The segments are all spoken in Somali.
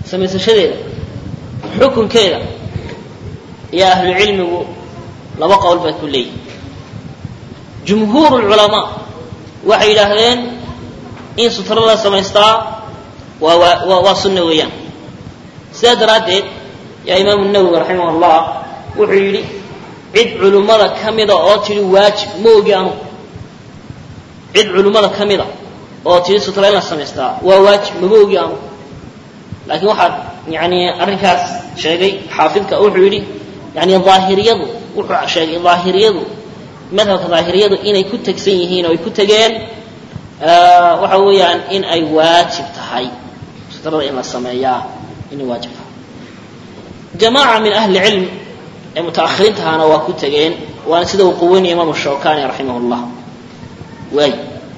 samaysashadeeda xukunkeeda iyo ahlucilmigu laba qowl bay ku leeyihin jumhuur lculamaa waxay yidhaahdeen in sutro la samaystaa waa waa waa sunna weeyaan sidaa daraaddeed yaa imaamu nawowi raximah allah wuxuu yidhi cid culimmada ka mida oo tidhi waajib ma ogi anugu cid culimmada ka mida oo tidhi sutra in la samaystaa waa waajib mama ogi anugu laakiin waxaad yani arrinkaas sheegay xaafidka wuxuu yidhi yani daahiriyadu wuxuu sheegay daahiriyadu madhabka daahiriyadu inay ku tegsan yihiin oo ay ku tegeen waxa weeyaan in ay waajib tahay sutrada in la sameeyaa inay waajib tahay jamaaca min ahli cilm ee mutaahiriintahana waa ku tegeen waana sida uu quweynaya imaamu shawkani raximah llah waay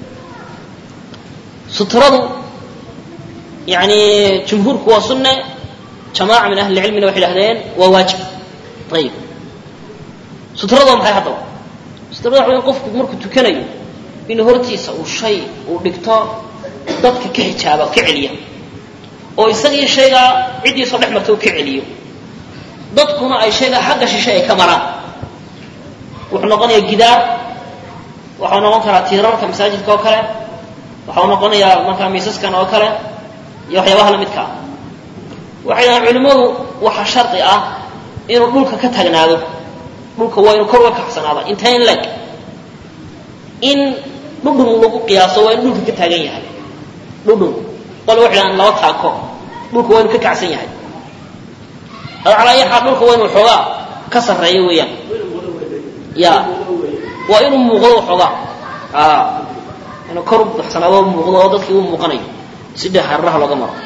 sutradu yani jumhuurku waa sunne jamaaca min ahli cilmina waxay idhahdeen waa waajib ayib sutrada waa maxay haddaba sutrada waxa weya qofku markuu tukanayo in hortiisa uu shay uu dhigto dadka ka xijaaba ka celiya oo isagii shaygaa ciddiisoo dhex marta uu ka celiyo dadkuna ay shaygaa xagga shishe ay ka maraan wuxuu noqonayaa gidaar waxau noqon karaa tiirarka masaajidka oo kale waxau noqonayaa markaa miisaskan oo kale iyo waxyaabaha lamidka ah waxay dhahaan culimmadu waxa shardi ah inuu dhulka ka taagnaado dhulka waa inuu kor uga kacsanaada intayn leg in dhudhun lagu qiyaaso waa inuu dhulka ka taagan yahay dhudhun qole waxay dhahaan laba taako dhulka waa inuu ka kacsan yahay calaa ayi xaal dhulka waa inuu xoogaa ka sarreeyo weeyaan ya waa inuu muuqdo xoogaa inuu kor u baxsanaado muuqdo oo dadkii u muuqanayo si dhe hararaha looga maro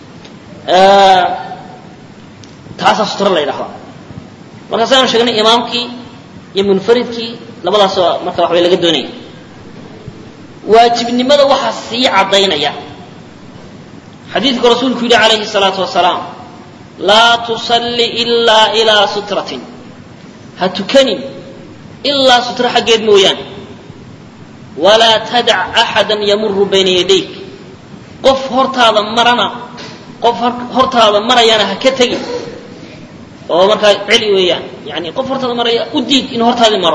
taasaa sutra la ydhahdaa markaas aynu sheegnay imaamkii iyo munfaridkii labadaasoo marka waxbay laga doonaya waajibnimada waxaa sii caddaynaya xadiidku rasuulku yidhi calayhi الsalaatu wasalaam laa tusalli ilaa ilaa sutratin ha tukanin ilaa sutra xaggeed mooyaane walaa tadac axada yamuru bayna yadayk qof hortaada marana qof hortaada marayana ha ka tegin oo markaa celi weeyaan yani qof hortaada maraya u diid inuu hortaadii maro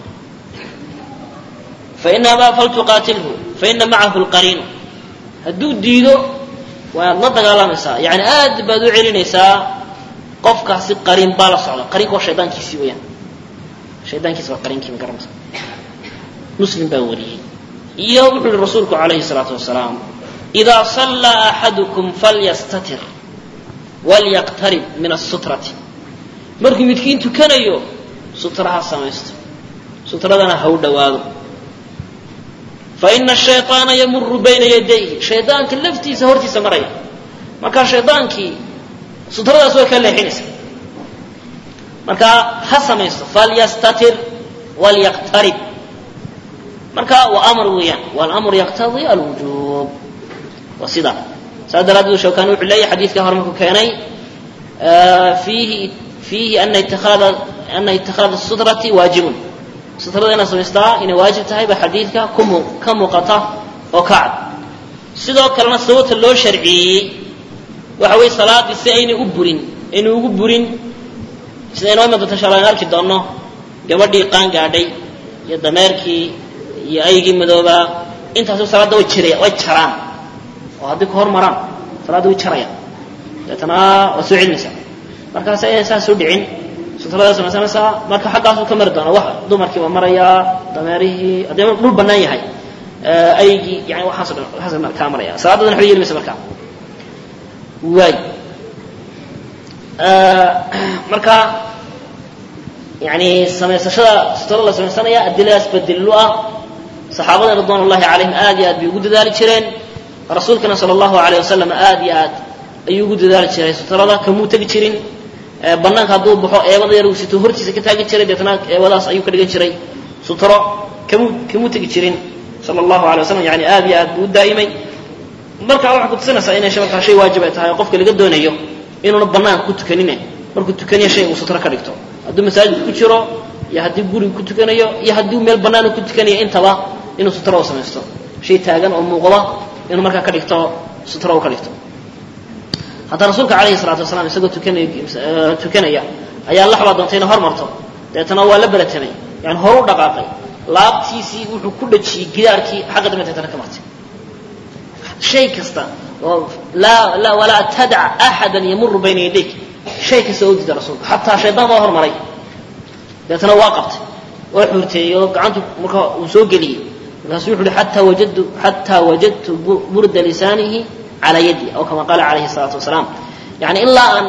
fain abaa faltuqaatilhu faina macahu lqariinu hadduu diido waad la dagaalamaysaa yani aad baad u celinaysaa qofkaasi qariin baa la socda qariinka waa shaydaankiisii weeyaan shaydaankiisi waa qariinkii ma garanaysa muslim baa wariyey iyo wuxuu yihi rasuulku calayhi salaatu wasalaam idaa sallaa axadukum falyastatir walyaqtarib min asutrati markuu midkiin tukanayo sutra ha samaysto sutradana ha u dhowaado faina shayطaana yamuru bayna yadayhi shaydaanka laftiisa hortiisa maraya markaa shaydaankii sutradaas way ka leexinaysa markaa ha samaysto falyastatir walyaqtarib marka waa amar weeyaan walamru yaqtadii alwujuub waa sidaa saas daraaddeed shawkani wuxuu leeyahy xadiidka hore markuu keenay fiihi fiihi ana itikhaada ana itikhaada sutrati waajibun sutrada inaad samaystaa inay waajib tahay ba xadiidka kumu ka muuqata oo ka cad sidoo kalena sababta loo sharciyeeyey waxa weeye salaadii si aynay u burin aynay ugu burin sida inoo iman doonta insha allah in arki doonno gabadhii qaan gaadhay iyo dameerkii iyo aygii madoobaa intaasi salaadda way jiraya way jaraan oo haddii ku hor maraan salaadda way jarayaan deetana waa soo celinaysaa markaas ayaan saas u dhicin sutrada samaysanaysaa marka xaggaasuu ka mari doona wax dumarkii waa marayaa dameerihii haddii dhul bannaan yahay aygii yani waxaaso dhan waxaas kaa maraya salaaddadan waxba yeeli maysa markaa waay marka yani samaysashada sutrada la samaysanaya adiladaas badelilu ah saxaabada ridwan ullahi calayhim aad iyo aad bay ugu dadaali jireen rasuulkana sala allahu alayh wasalam aad iyo aad ayuu ugu dadaali jiray sutrada kamuu tegi jirin banaanka hadduu baxo eebada yar uu sito hortiisa ka taagi jiray deetna eebadaas ayuu ka dhigan jiray sutro kamuu kamuu tegi jirin sala allahu alay waslam yani aad iyo aad buu u daa'imay marka waxay kutusinaysaa inay markaa shay waajib ay tahay oo qofka laga doonayo inuuna banaanka ku tukanine markuu tukanayo shay uu sutro ka dhigto hadduu masaajid ku jiro iyo haddii guriga ku tukanayo iyo haddii meel bannaan ku tukanayo intaba inuu sutro u samaysto shay taagan oo muuqda inuu markaa ka dhigto sutro u ka dhigto hadda rasuulka calayhi salaatu wasalaam isagoo tukanay tukanaya ayaa laxbaa doontay inay hor marto deetana waa la beratamay yani horu dhaqaaqay laabtiisii wuxuu ku dhajiyey gidaarkii xagga dambe deetana ka martay shay kasta oo laa laa walaa tadac axadan yamuru bayna yadayk shay kasta oo dida rasuulka xataa shaydaan baa hormaray deetana waa qabtay waa xuurteeyey oo gacantu marka uu soo geliyey markaasu wuxu uhi xataa wajadtu xataa wajadtu burda lisaanihi calaa yadi aw kama qaala calayhi salaatu wasalaam yani ilaa aan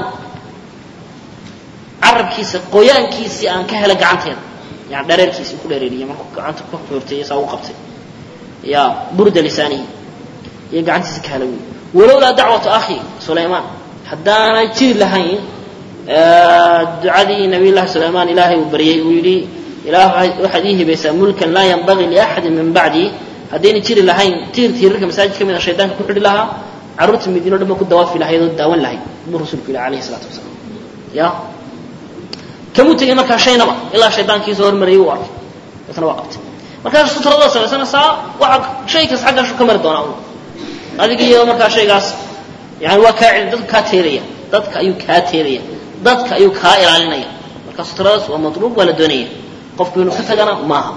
carabkiisa qoyaankiisii aan ka helay gacanteeda yani dhareerkiisii ku dhareeriyey markuu gacanta ku xuurteeyey saa u qabtay ya burda lisaanihi iyo gacantiisa ka helay wey walowlaa dacwatu akhi sulaymaan haddaanay jiri lahayn ducadii nabiy llahi sulaymaan ilaahay uu baryey uu yidhi ilaah waxaad ii hibaysaa mulkan laa yanbagii liaxadin min bacdii haddayna jiri lahayn tiir tiirarka masaajid ka mid a shaydaanka ku xidhi lahaa carruurta madiino dhan ba ku dawaafi lahayd oo daawan lahayd buu rasuulku yihi alayhi salaatu wasalaam ya kamuu tegey markaa shaynaba ilaa shaydaankiisa hormarayay uu arkay deetna waa qabtay markaa sutrada samaysanaysaa waxa shay kas xaggaashu ka mari doonaa adig iyo markaa shaygaas yani waa kaa celi dadku kaa teelaya dadka ayuu kaa teelaya dadka ayuu kaa ilaalinaya marka sutradaas waa matluub waa la doonaya qofku inuu ka tagana maaha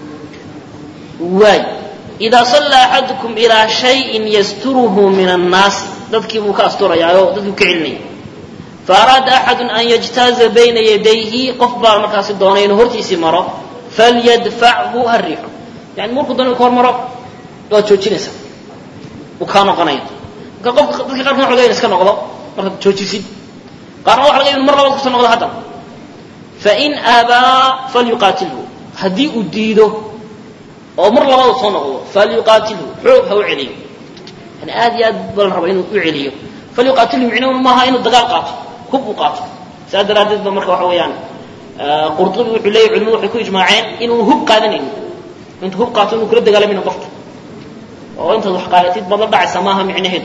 waay idaa sallaa axadukum ilaa shayin yasturuhu min annaasi dadkii buu ka asturayaa oo dadkii ka celinaya fa araada axadu an yajtaaza bayna yadayhi qof baa markaasi doonay inuu hortiisii maro falyadfachu ha riixo yani markuu doona ka hor maro waad joojinaysaa uu kaa noqonaya marka qofka dadka qaarkan waxa laga in iska noqdo markaad joojisid qaarna waxa laga in mar labaad kusoo noqdo haddana fain aabaa falyuqaatilhu haddii uu diido oo mar labaad soo noqdo falyuqaatilhu xoog ha u celiyo yani aad iyo aad ba la raba inuu u celiyo falyuqaatilhu micnuhu maaha inuu dagaal qaato hub uu qaato saas daraaddeed ba marka waxa weeyaan qurtubi wuxuu leeyahy culimadu waxay ku ijmaaceen inuu hub qaadanayno intuu hub qaato inuu kula dagaalamayno qofka oo intaad wax qaadatid baad la dhacaysa maaha micnaheedu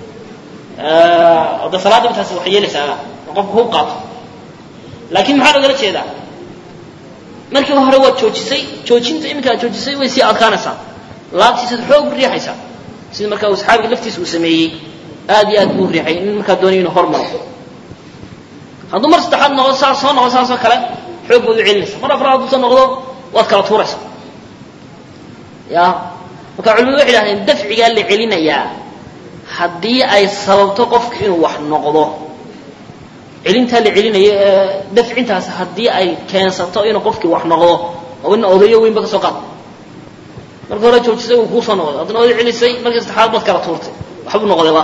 de salaadda intaas waxay yeelaysaa qofku hub qaato laakiin maxaa logala jeedaa markii hore waad joojisay joojinta iminka aad joojisay way sii adkaanaysaa laabtiisaad xoog u riixaysaa sida markaa uu saxaabiga laftiisa uu sameeyey aad iyo aad buu riixay in markaa doonayo inuu hormaro hadduu mar saddexaad noqdo saas soo noqdo saasoo kale xoog baad u celinaysa mar afraad hadduu soo noqdo waad kala tuuraysaa ya marka culimadu waxay idhahdeen dafcigaa la celinayaa haddii ay sababto qofku inuu wax noqdo celintaa la celinayo ee dafcintaas haddii ay keensato inuu qofkii wax noqdo oo ina odayo weynba ka soo qaad marka hore joojisay uu kuu soo noqday haddana oday celisay markii saddexaad baad kala tuurtay waxbuu noqdayba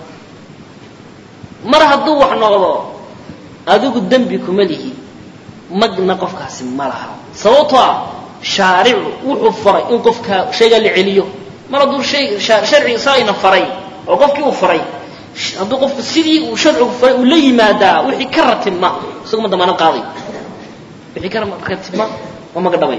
mar hadduu wax noqdo adigu dembi kuma lihi magna qofkaasi ma laha sababtoo ah shaaricu wuxuu faray in qofka shaygaa la celiyo mar hadduu shay sharciga saayna faray oo qofkii uu faray hadduu qofku sidii uu sharcigu faray uu la yimaadaa wixii ka ratibma isagu ma damaanad qaaday wixii ka ratibma waa maga dhabay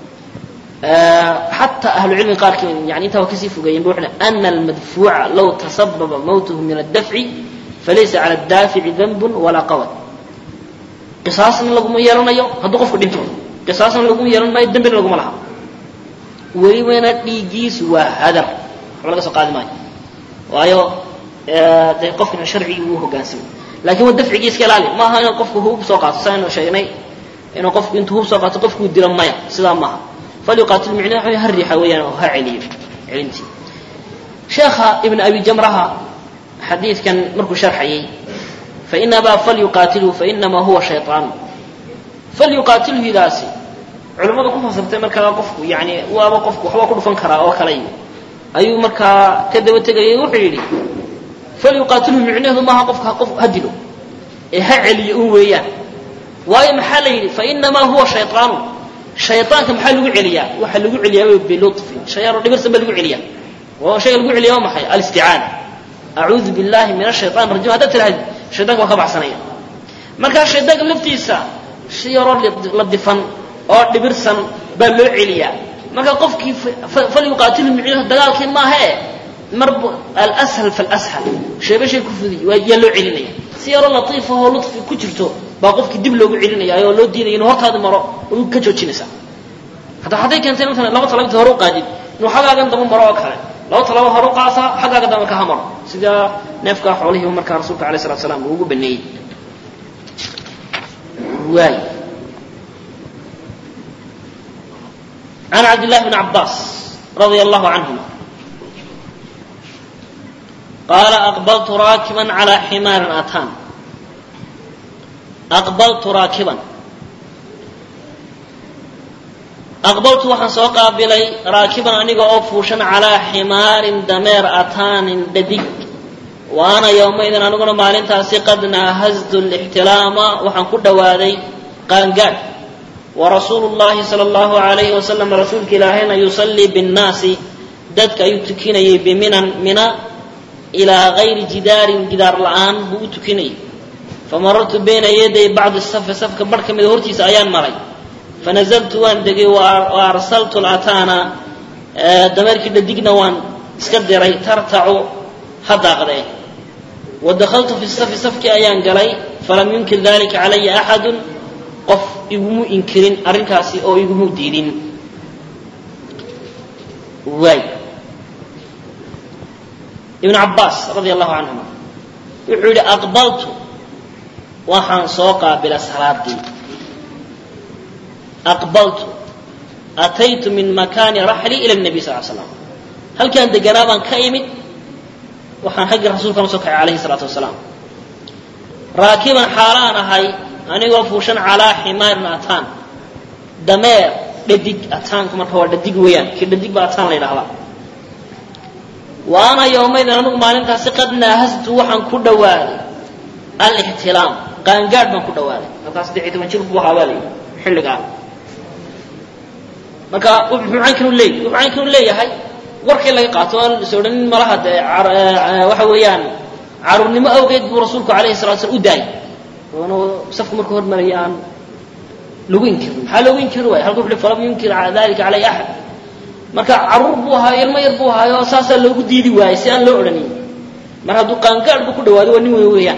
xataa ahlucilmi qaarkii yani intaa waa kasii fogeeyeen ba wuxuu ana almadfuuca low tasababa mawtuhu min addafci falaysa cala addaafici danbun walaa qawad qisaasna laguma yeelanayo hadduu qofku dhinto qisaasna laguma yeelan maayo dembina laguma laha welibana dhiiggiisu waa hadar waxba laga soo qaadi maayo waayo de qofkina sharcigii uu hogaansamay lakin waa dafcigii iska ilaali maaha inuu qofku hub soo qaato sa aynu sheegnay inuu qofku intuu hub soo qaato qofkuu dilo maya sidaa maaha falyuqaatil micnaha ha riixa weeyaan oo ha celiyo celintii sheekha ibn abi jamraha xadiidkan markuu sharxayay fain abaa falyuqaatilhu fainamaa huwa shayطaan falyuqaatilhidaasi culimmadu ku fasirtay markaa qofku yani waaba qofku waxbaa ku dhufan karaa oo kale ayuu markaa ka daba tegayay wuxuu yidhi falyuqaatilhu micnaheedu maaha qofka qof ha dilo ee ha celiyo un weeyaan waayo maxaa la yidhi fainamaa huwa shayطaanu shayطaanka maxaa lagu celiyaa waxaa lagu celiyaa bilufin shayaano dhibirsan baa lagu celiyaa oo shayga lagu celiya waa maxay alisticaana acuudu billahi min ashayطan rajim haddaad tiraahd shaytanka waa ka baxsanaya markaa shaydaanka laftiisa si yaroo la difan oo dhibirsan baa loo celiyaa marka qofkii falyuqaatilu micnaheedu dagaalkii maahae mar alshal falshal sheeba shay ku fudiy yaa loo celinaya si yaroo latiifahoo luطfi ku jirto baa qofkii dib loogu celinaya oo loo diinaya inuu hortaadi maro u ka joojinaysaa hataa hadday keentay intan laba talabti hore u qaadid inuu xaggaagan daba maro oo kale laba talaba hore u qaata xaggaaga dambe ka hamaro sidaa neefkaa xoolihii markaa rasuulka alay slatu slam uu ugu baneeyey waay can cabd llahi bn cabaas radia allahu canhuma qaala aqbaltu raakiban calaa ximaarin ataan aqbaltu raakiban aqbaltu waxaan soo qaabilay raakiban aniga oo fuushan calaa ximaarin dameer ataanin dhadig wa ana yowmaydin aniguna maalintaasi qad naahaztu lixtilaama waxaan ku dhowaaday qaangaadh wa rasuulu llahi sala allahu alayhi wasalam rasuulka ilaahayna yusallii binnaasi dadka ayuu tukinayay biminan mina ilaa gayri jidaarin gidaar la'aan buu u tukinayay famarartu bayna yaday bacdi safi safka barh ka mida hortiisa ayaan maray fanazaltu waan degay wa arsaltu lataana dameerkii dhadigna waan iska diray tartacu ha daaqdee wa dakhaltu fi safi safkii ayaan galay falam yunkir dalika calaya axadun qof igumu inkirin arrinkaasi oo igumu diidin waay ibn cabaas radia allahu canhuma wuxuu yidhi aqbaltu waxaan soo qaabila salaadii aqbaltu ataytu min makaani raxli ila nabi sal slam halkaan deganaa baan ka imid waxaan xaggii rasuulkan usoo kacay alayhi salaatu wasalaam raakiban xaalaan ahay anigoo fuushan calaa ximaarin ataan dameer dhadig ataanku marka waa dhadig weeyaan kii dhadig baa ataan la yidhahdaa wa ana yowmaydin anigu maalintaasi qad naahastu waxaan ku dhowaaday alixtilaam qaangaadh baan ku dhowaaday markaa saddex iyo toban jir buu ahaa baa la yidhi xilligaa marka wuxuu caynkanu leeyahy wuxuu caynkanu leeyahay warkii laga qaato aan is odhanin malaha dee waxa weeyaan caruurnimo awgeed buu rasuulku alayhi salatu slam u daayay oonu safku markuu hormaraya aan lagu inkirin maxaa loogu inkiri waaya halka wuxu falam yunkir dalika calay axad marka caruur buu ahaayo ilmo yar buu ahaayo saasaa loogu diidi waayey si aan loo odhanin mar hadduu qaangaadh buu ku dhawaado waa nin weyn weeyaan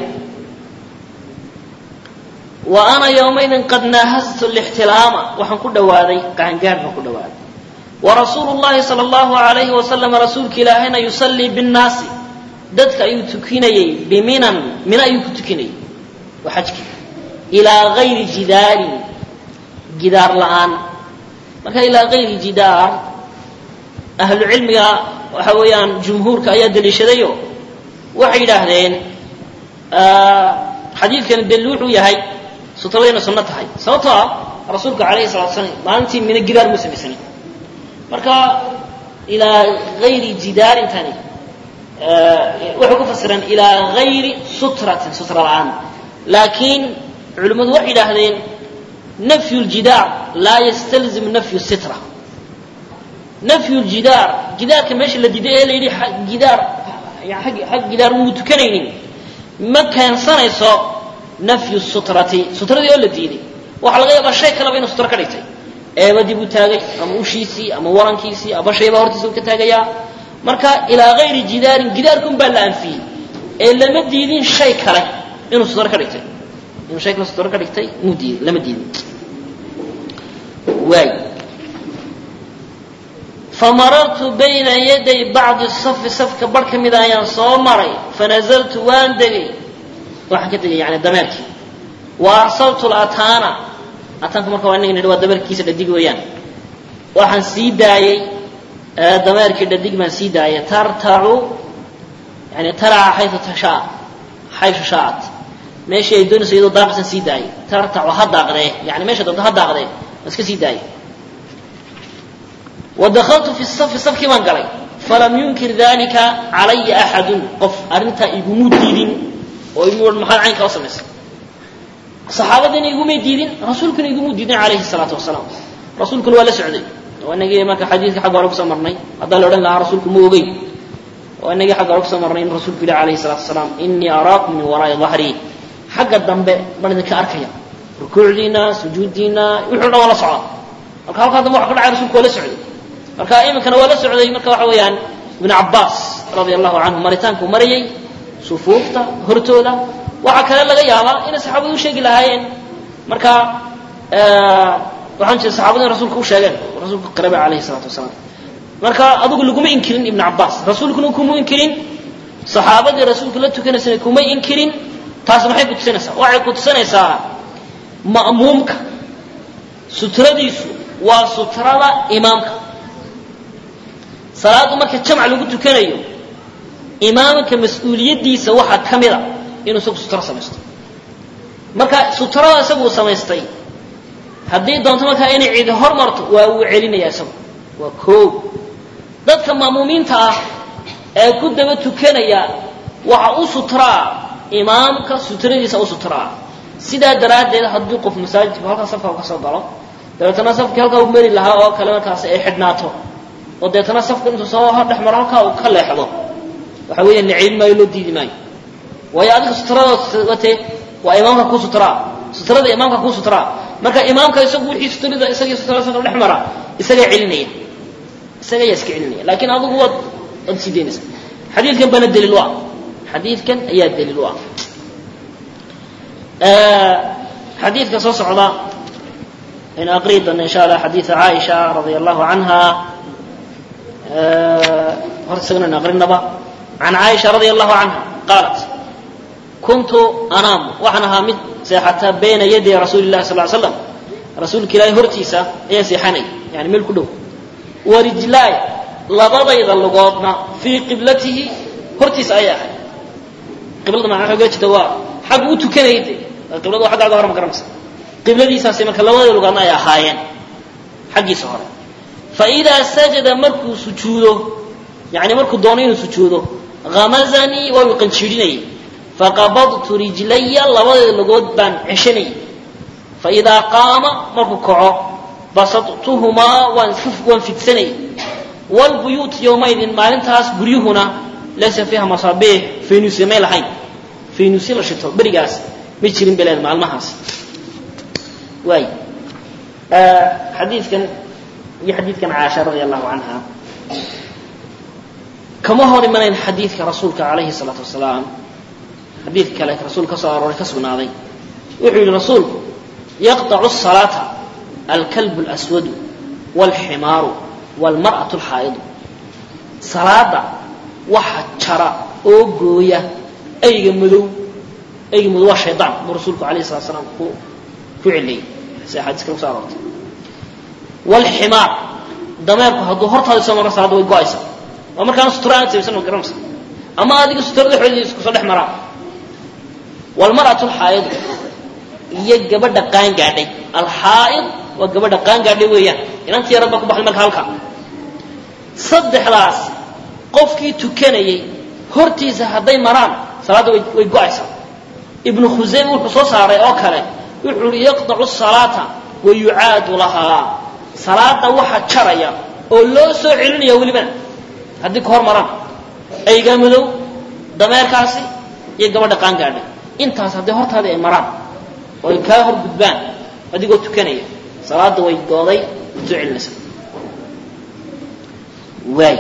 wa ana yowmaydin qad naahaztu lixtilaama waxaan ku dhawaaday qaangaadh baan ku dhawaaday wa rasuulu llahi sala allahu alayhi wasalam rasuulka ilaahayna yusallii binnaasi dadka ayuu tukinayey biminan mina ayuu ku tukinayey waa xajkii ilaa gayri jidaarin gidaar la'aan marka ilaa gayri jidaar ahlu cilmiga waxa weeyaan jumhuurka ayaa daliishadayo waxay yidhaahdeen xadiidkani daliil wuxuu yahay sutradayna sunno tahay sababtoo ah rasuulka alayhi salatu slam maalintii mina gidaar muu samaysanin marka ilaa gayri jidaarintani waxay ku fasireen ilaa gayri sutratin sutra la'aan laakiin culimmadu waxay yidhaahdeen nafyu ljidaar laa yastalzim nafyu sitra nafyu ljidaar gidaarka meesha la diiday ee la yidhi gidaar xag gidaar muu tukanaynin ma keensanayso nafyu sutrati sutradii oo la diiday waxaa laga yaabaa shay kaleba inuu sutro ka dhigtay eebadii buu taagay ama ushiisii ama warankiisii ama shaybaa hortiisa uu ka taagayaa marka ilaa gayri jidaarin gidaarkun baa la anfiyey ee lama diidin shay kale inuu sutro ka dhigtay inuu shay kale sutro ka dhigtay muu diiday lama diidin waay famarartu bayna yaday bacdi safi safka bar ka mida ayaan soo maray fanazaltu waan degay waxaan ka tegay yani dameerkii wa arsaltu lataana ataanku marka waa inaga nidhi waa dameerkiisa dhadig weeyaan waxaan sii daayey dameerkii dhadig baan sii daayay tartacu yani taraca xayu tashaa xayshu shaacat meeshii ay doonayso iyadoo daaqaysan sii daayay tartacu ha daaqdee yani meesha doonto ha daaqdee waan iska sii daayay wadakaltu fi safi safkii baan galay falam yunkir dalika calaya axadun qof arrintaa igumu diidin oo igu maxaad caynkaa u samaysay saxaabadiina igumay diidin rasuulkuna igumuu diidin calayhi salaatu wasalaam rasuulkuna waa la socday oo inagii marka xadiidka xagga hore kusoo marnay haddaa la odhan lahaa rasuulku ma ogeyn oo inagii xagga hore kusoo marnay in rasuulku yihi calayhi salaatu wasalaam inii araakum min waraa'i dahrii xagga dambe baan idinka arkaya rukuucdiina sujuuddiina wuxuu dhan waa la socda marka halkaa dambe waxa ka dhacay rasuulku waa la socday marka iminkana waa la socday marka waxa weeyaan ibn cabaas radia allahu canhu maritaankuu marayay sufuufta hortooda waxaa kale laga yaabaa inay saxaabadu u sheegi lahaayeen marka waxaan jira saxaabadu in rasuulka u sheegeen rasuulku qaraba alayhi salaatu wasalaam marka adigu laguma inkirin ibn cabaas rasuulkuna kuma inkirin saxaabadii rasuulka la tukanaysana kumay inkirin taas maxay ku tusinaysaa waxay ku tusinaysaa ma'muumka sutradiisu waa sutrada imaamka salaaddu marka jamc lagu tukanayo imaamka mas-uuliyaddiisa waxaa ka mida inuu isagu sutro samaysto marka sutrada isagu uu samaystay haddii doonto markaa inay cidi hor marto waa uu celinaya isagu waa koow dadka ma'muumiinta ah ee ku daba tukanaya waxa u sutraa imaamka sutradiisa u sutraa sidaa daraaddeed haddii qof masaajidku halkaa safka u ka soo galo dabeetana safkii halkaa u mari lahaa oo kale markaas ay xidhnaato oo deetana safka intuu soo dhex maro halkaa uu ka leexdo waxa weeya naciin maayo loo diidi maayo waayo adiga sutrada watee waa imaamka ku sutraa sutrada imaamka ku sutraa marka imaamka isagu wixii sutrada isagii sutrada safka dhex mara isagaa celinaya isaga ayaa iska celinaya laakiin adigu waad waad sii daynaysa xadiidkan bana daliil u ah xadiidkan ayaa daliil u ah xadiidka soo socda aynu aqriyi doona insha allah xadiida caaisha radia allahu canha horta isagana aynu aqrinaba can caaisha radia allahu canha qaalat kuntu anaamu waxaan ahaa mid seexata bayna yaday rasuuli llahi sal ly slam rasuulka ilaahay hortiisa ayaa seexanay yani meel ku dhow warijlaay labadayda lugoodna fii qiblatihi hortiisa ayay ahay qiblada macna xoogaa jirta waa xagga u tukanayay de qiblada waa xaggaaga hore ma garanaysa qibladiisaasi marka labadayda lugoodna ay ahaayeen xaggiisa hore fa idaa sajada markuu sujuudo yani markuu doono inuu sujuudo hamazanii waa uu qanjiidhinayay faqabadtu rijlaya labadayda lugood baan ceshanayay fa idaa qaama markuu kaco basattuhumaa waan waan fidsanayay wlbuyuut yowmaydin maalintaas guryuhuna laysa fiiha masaabiix faynuusya may lahayn faynuusya la shito berigaas ma jirin beleed maalmahaas waay xadiidkan iyo xadiidkan caasha radia allahu canha kama hor imanayn xadiidka rasuulka calayhi salaatu wasalaam xadiid kale rasuul ka soo arooray ka sugnaaday wuxuu yihi rasuulku yaqطacu الsalaata alkalb اlأswadu wاlximaaru wاlmarأaة اlxaa'idu salaada waxa jara oo gooya ayga madow ayga madow waa shaydaan buu rasuulku alayh الsalatu salaam ku ku celiyey si axaadiis kale kuso aroortay wاlximaar dameerku hadduu hortaada soo maro salaada way go-aysa waa markaana sutura aan samaysan ma garanaysa ama adiga sutura dhexooda isku soo dhex maraa wاlmarأaة اlxaa'idu iyo gabadha qaan gaadhay alxaa'id waa gabadha qaan gaadhay weeyaan inantii yarad baa ku baxday marka halka saddexdaas qofkii tukanayay hortiisa hadday maraan salaadda way way go-aysaa ibnu khusayme wuxuu soo saaray oo kale wuxuu uhi yaqdacu salaata wa yucaadu lahaa salaada waxa jaraya oo loo soo celinaya welibana haddii ka hor maraan aygaa madow dameerkaasi iyo gabadha qaan gaadhay intaas hadday hortaadii ay maraan oo ay kaa hor gudbaan adigoo tukanaya salaada way gooday waad soo celinaysa waay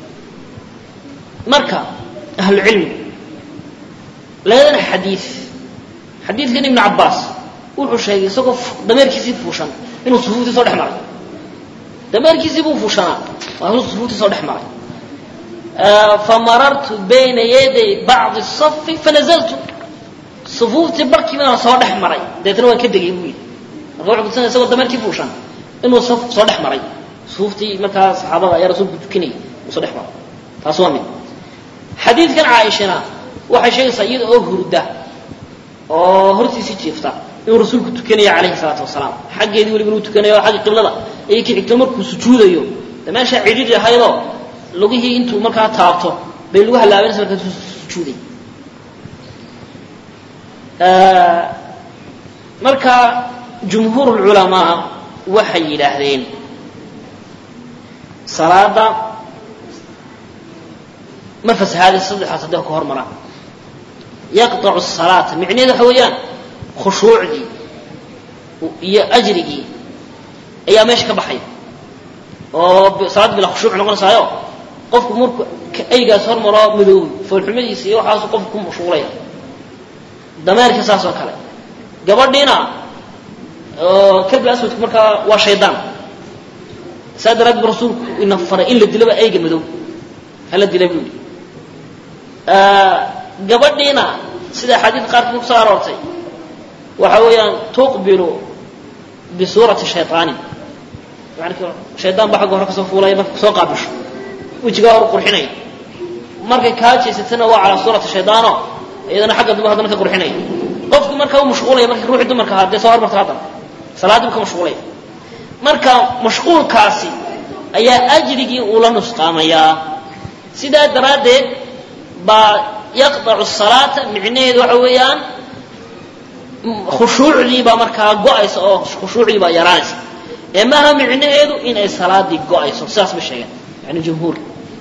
marka ahlucilmi labadan xadiid xadiidkan ibnu cabbaas wuxuu sheegay isagoo dameerkiisii fuushan inuu sufuuftii soo dhex maray dameerkiisii buu fuushanaa waa inuu sufuuftii soo dhex maray famarartu bayna yaday bacdi safi fanazaltu sufuuftii barkii baan soo dhex maray deetna waan ka degay buu yidhi marka wuxuu kutusinaya isagoo dameerkii fuushan inuu saf soo dhex maray sufuuftii markaa saxaabada ayaa rasuulku tukanayay uu soo dhex maray taas waa mid xadiidkan caaishana waxay sheegaysaa iyada oo hurda oo hortiisii jiifta inuu rasuulku tukanaya calayhi salaatu wasalaam xaggeedii weliba inuu tukanayo xagga qiblada ayay ka xigto markuu sujuudayo de meeshaa cidhidhi ahaydoo lugihii intuu markaa taabto bay lagu halaabanaysa markaasuu sujuuday marka jumhuur lculamaa waxay yidhaahdeen salaada ma fasahaadaysa saddexaas hadday ka hor maraan yaqطacu الsalaata micnaheedu waxa weeyaan khushuucdii iyo ajrigii ayaa meesha ka baxaya oo salaad bila khushuuc noqonaysaayo qofku marku aygaas hor maro madoobi foolxumadiisa iyo waxaasu qofku ku mashhuulaya dameerka saas oo kale gabadhiina kalbi aswadku markaa waa shaydaan saa daraaddeed bu rasuulku ina faray in la dilaba ayga madow hala dila buu yidhi gabadhiina sida xadiid qaarkood kusoo aroortay waxa weeyaan tuqbilu bisuurati shayaanin yani shaydaan baa xagga hore kasoo fuulaya marka kusoo qaabisho wejigaa hor qurxinaya markay kaa jeysatana waa calaa suurati shaydaano iyadana xagga dumar haddana ka qurxinaya qofki marka u mashquulaya marka ruuxii dumarka ahaa dee soo hormarta haddana salaaddii bu ka mashquulaya marka mashquulkaasi ayaa ajrigii uula nusqaamayaa sidaa daraaddeed baa yaqdacu salaata micnaheedu waxa weeyaan khushuucdii baa markaa go-aysa oo khushuucdii baa yaraanaysa ee maaha micnaheedu inay salaadii go-ayso sidaas bay sheegeen yani jumhuur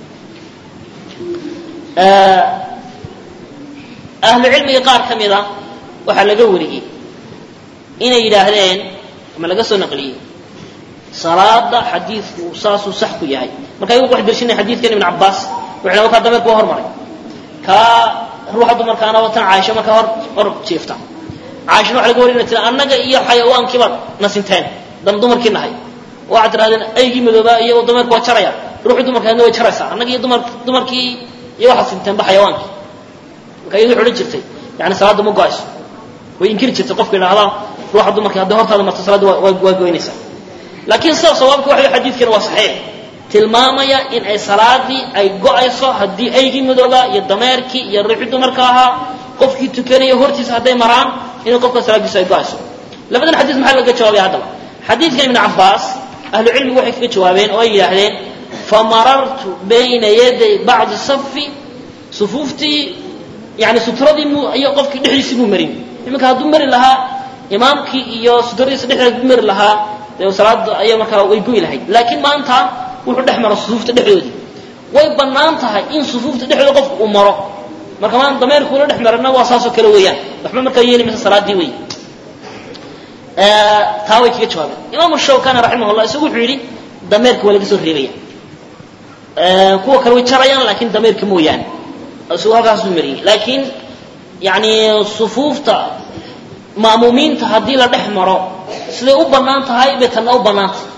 ahlu cilmiga qaar ka mida waxaa laga wariyey inay yidhaahdeen ama laga soo naqliyey salaada xadiidku saasuu sax ku yahay marka ayagu wax dershinay xadiidkan ibn cabaas wuxuu wakaa dameerku waa hormaray kaa ruuxa dumarkaana watan caaisha markaa hor hor jiifta caaishana waxa laga warina tira annaga iyo xayawaankiibaad nasinteen dan dumarkii nahay waxaad tirahdeen aygii madoobaa iyo dameerku waa jaraya ruuxii dumarkaadna way jaraysaa annaga iyo dumar dumarkii iyo waxaad sinteenba xayawaankii marka iyadu odhan jirtay yani salaadda ma go-ayso way inkiri jirtay qofka idhaahdaa ruuxa dumarkii hadday hortaada marto salaadda waa goynaysaa laakiin sida sawaabka waxa xadiidkani waa saxiix tilmaamaya in ay salaadii ay go-ayso haddii aygii madooba iyo dameerkii iyo ruuxii dumarka ahaa qofkii tukanaya hortiisa hadday maraan inay qofka salaadiisu ay go-ayso labadan xadiis maxaa laga jawaabaya haddaba xadiidkan ibn cabaas ahlu cilmigu waxay kaga jawaabeen oo ay yidhaahdeen famarartu bayna yaday bacdi safi sufuuftii yani sutradii mu iyo qofkii dhexdiisii muu marin iminka hadduu mari lahaa imaamkii iyo sutradiisa dhexdeeda hadduu mari lahaa dee salaada ayaa markaa way goy lahayd laakiin maanta wuxuu dhex maro sufuufta dhexdoodii way bannaan tahay in sufuufta dhexdooda qofku uu maro marka maanta dameerkuula dhex marana waa saasoo kale weeyaan waxba markaa yeeli maysa salaadii wey taa way kaga jawaabeen imaamu shawkani raximah llah isagu wuxuu yidhi dameerka waa laga soo reebaya kuwa kale way jarayaan laakiin dameerka mooyaane isagu halkaasuu mariyey laakiin yani sufuufta ma'muumiinta haddii la dhex maro siday u bannaan tahay bay tanna u bannaan tahay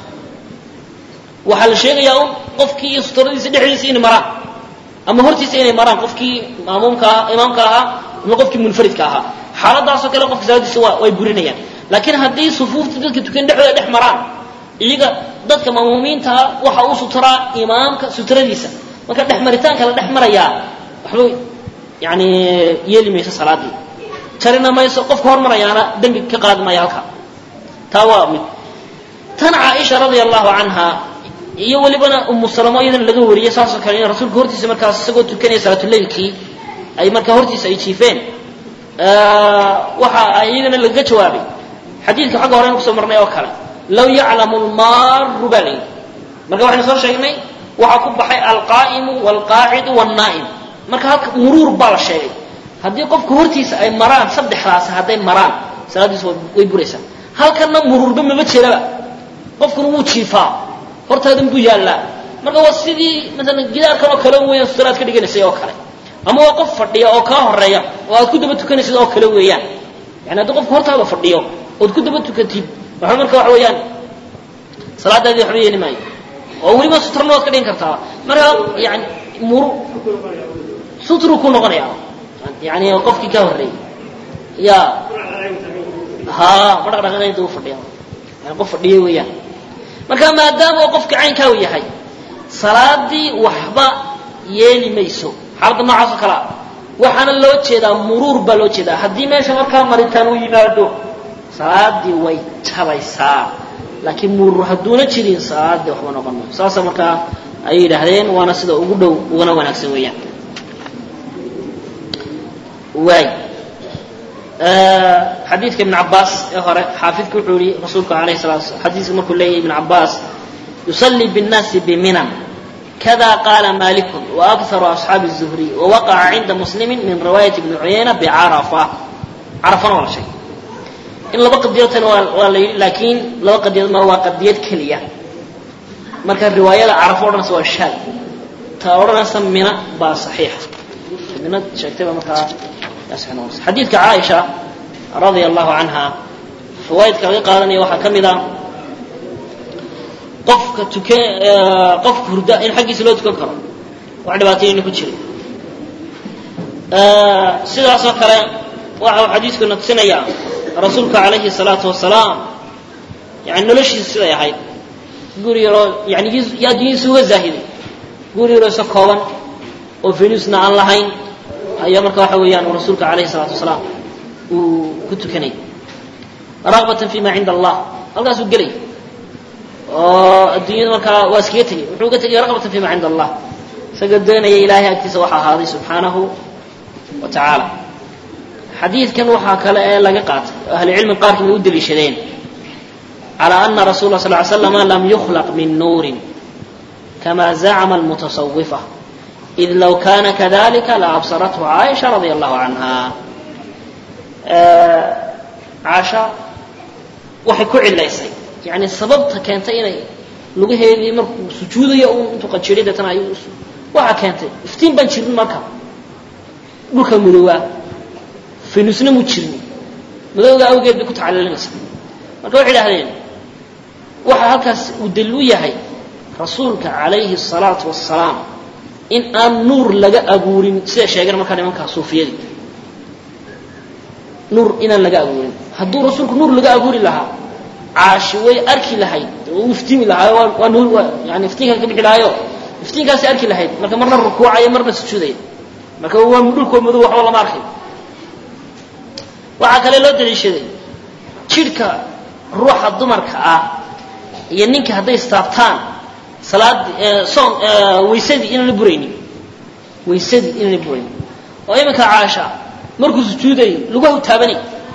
waxaa la sheegayaa un qofkii iyo sutradiisa dhexdiisa inay maraan ama hortiisa inay maraan qofkii maamuumka ah imaamka ahaa ama qofkii munfaridka ahaa xaaladaasoo kale qofka salaadiisa waa way burinayaan laakiin haddii sufuufta dadka tukan dhexdooda dhex maraan iyaga dadka ma'muumiintaa waxa uu suturaa imaamka sutradiisa marka dhex maritaanka la dhex marayaa waxba yani yeeli mayso salaadii jarina mayso qofka hormarayaana dembi ka qaadi maayo halka taa waa mid tan caaisha radia allahu canha iyo welibana umu salamo iyadana laga wariyey saasoo kale in rasuulka hortiisa markaas isagoo tukanaya salaatuleylkii ay markaa hortiisa ay jiifeen waxa iyagana lagaga jawaabay xadiidka xagga horeynu kusoo marnay oo kale law yaclamu lmaaru baa layidhi marka waxaynu soo sheegnay waxaa ku baxay alqaa'imu waalqaacidu waalnaa'im marka halka muruur baa la sheegay haddii qofka hortiisa ay maraan saddexdaasi hadday maraan salaaddiisu way buraysaa halkanna muruurba mama jiraba qofkuna wuu jiifaa hortaadan buu yaallaa marka waa sidii maalan gidaarkan oo kale weeyaan sutaraad ka dhiganaysay oo kale ama waa qof fadhiya oo kaa horeeya oo aad ku daba tukanaysid oo kale weeyaan yani haddii qofka hortaada fadhiyo ood ku daba tukatid waxa marka waxa weeyaan salaadaadii waxba yeeli maayo oo weliba sutrana waad ka dhigan kartaa marka yani muru sutru ku noqonaya yani qofkii ka horreeyey ya ha ma dhaqdhaqanaya daba fadhiya yani qof fadhiya weeyaan marka maadaama oo qofka caynkaa u yahay salaadii waxba yeeli mayso xaaladda noocaas oo kale ah waxaana loo jeedaa muruur baa loo jeedaa haddii meesha markaa maritaan uu yimaado salaadii way jabaysaa laakiin muruur hadduuna jirin salaadii waxba noqon maayo saasa markaa ayay yidhaahdeen waana sida ugu dhow ugana wanaagsan weeyaan waay xadiidka ibn cabaas ee hore xaafidku wuxuu yihi rasuulku alayh salatu slam xadiiska markuu leeyahy ibn cabaas yusallii biاnnaasi biminan kada qaala malikun waakharu asxaabi الzuhri wawaqaca cinda muslimi min riwaayati ibni cuyayna bicarafa carafana waa la sheegay in laba qadiyoodtana waa la yidhi laakiin laba qadiyood ma waa qadiyad keliya marka riwaayada carafo odhanaysa waa shaad ta odhanaysa mina baa saxiixa mina sheegtayba markaa xadiidka caaisha radia allahu canha fawaa'idka laga qaadanaya waxaa ka mid a qofka tuka qofka hurda in xaggiisa loo tukan karo wax dhibaatayayna ku jirin sidaasoo kale waxa uu xadiiskuna tusinayaa rasuulka calayhi salaatu wasalaam yani noloshiisa siday ahayd guri yaroo yani yaa addunyadiisa uga zaahiday guri yaroo isa kooban oo venusna aan lahayn ayaa marka waxa weeyaan uu rasuulka calayhi salaatu wasalaam uu ku tukanay ragbatan fi ma cinda allah halkaasuu gelay oo adduunyada markaa waa iskaga tegay wuxuu uga tegay ragbatan fi ma cinda allah isagoo doonaya ilaahay agtiisa waxa ahaaday subxaanahu wa tacaala xadiidkan waxaa kale ee laga qaatay oo ahlucilmi qaarkii bay u deliishadeen calى ana rasul la sl ly slama lam yukhlaq min nuurin kama zacma almutasawifa id low kana kadalika laabsarathu caaisha radia allahu canha caasha waxay ku cilaysay yani sababta keentay inay lugaheedii markuu sujuudayo un intuu qanjiriy deetana ay waxaa keentay iftiin baan jirin marka dhulka mudowaa finusna mu jirin madowga awgeed bay ku tacalilinaysa marka waxay idhahdeen waxa halkaas uu daliil u yahay rasuulka calayhi الsalaatu wasalaam in aan nuur laga abuurin siday sheegeen markaa nimankaa suufiyadii nuur inaan laga abuurin hadduu rasuulku nuur laga abuuri lahaa caashi way arki lahayd u iftiimi lahaa waa nuur yani iftiinkan ka bixi lahaayo iftiinkaasay arki lahayd marka marna rukuucaya marna sujuudaya marka waa dhulkoo madow waxba lama arkay waxaa kale loo daliishaday jidhka ruuxa dumarka ah iyo ninka hadday istaabtaan salaad soon waysadii inaana buraynin waysadii inaana buraynin oo iminka caasha markuu sujuudayo lugaha taabanay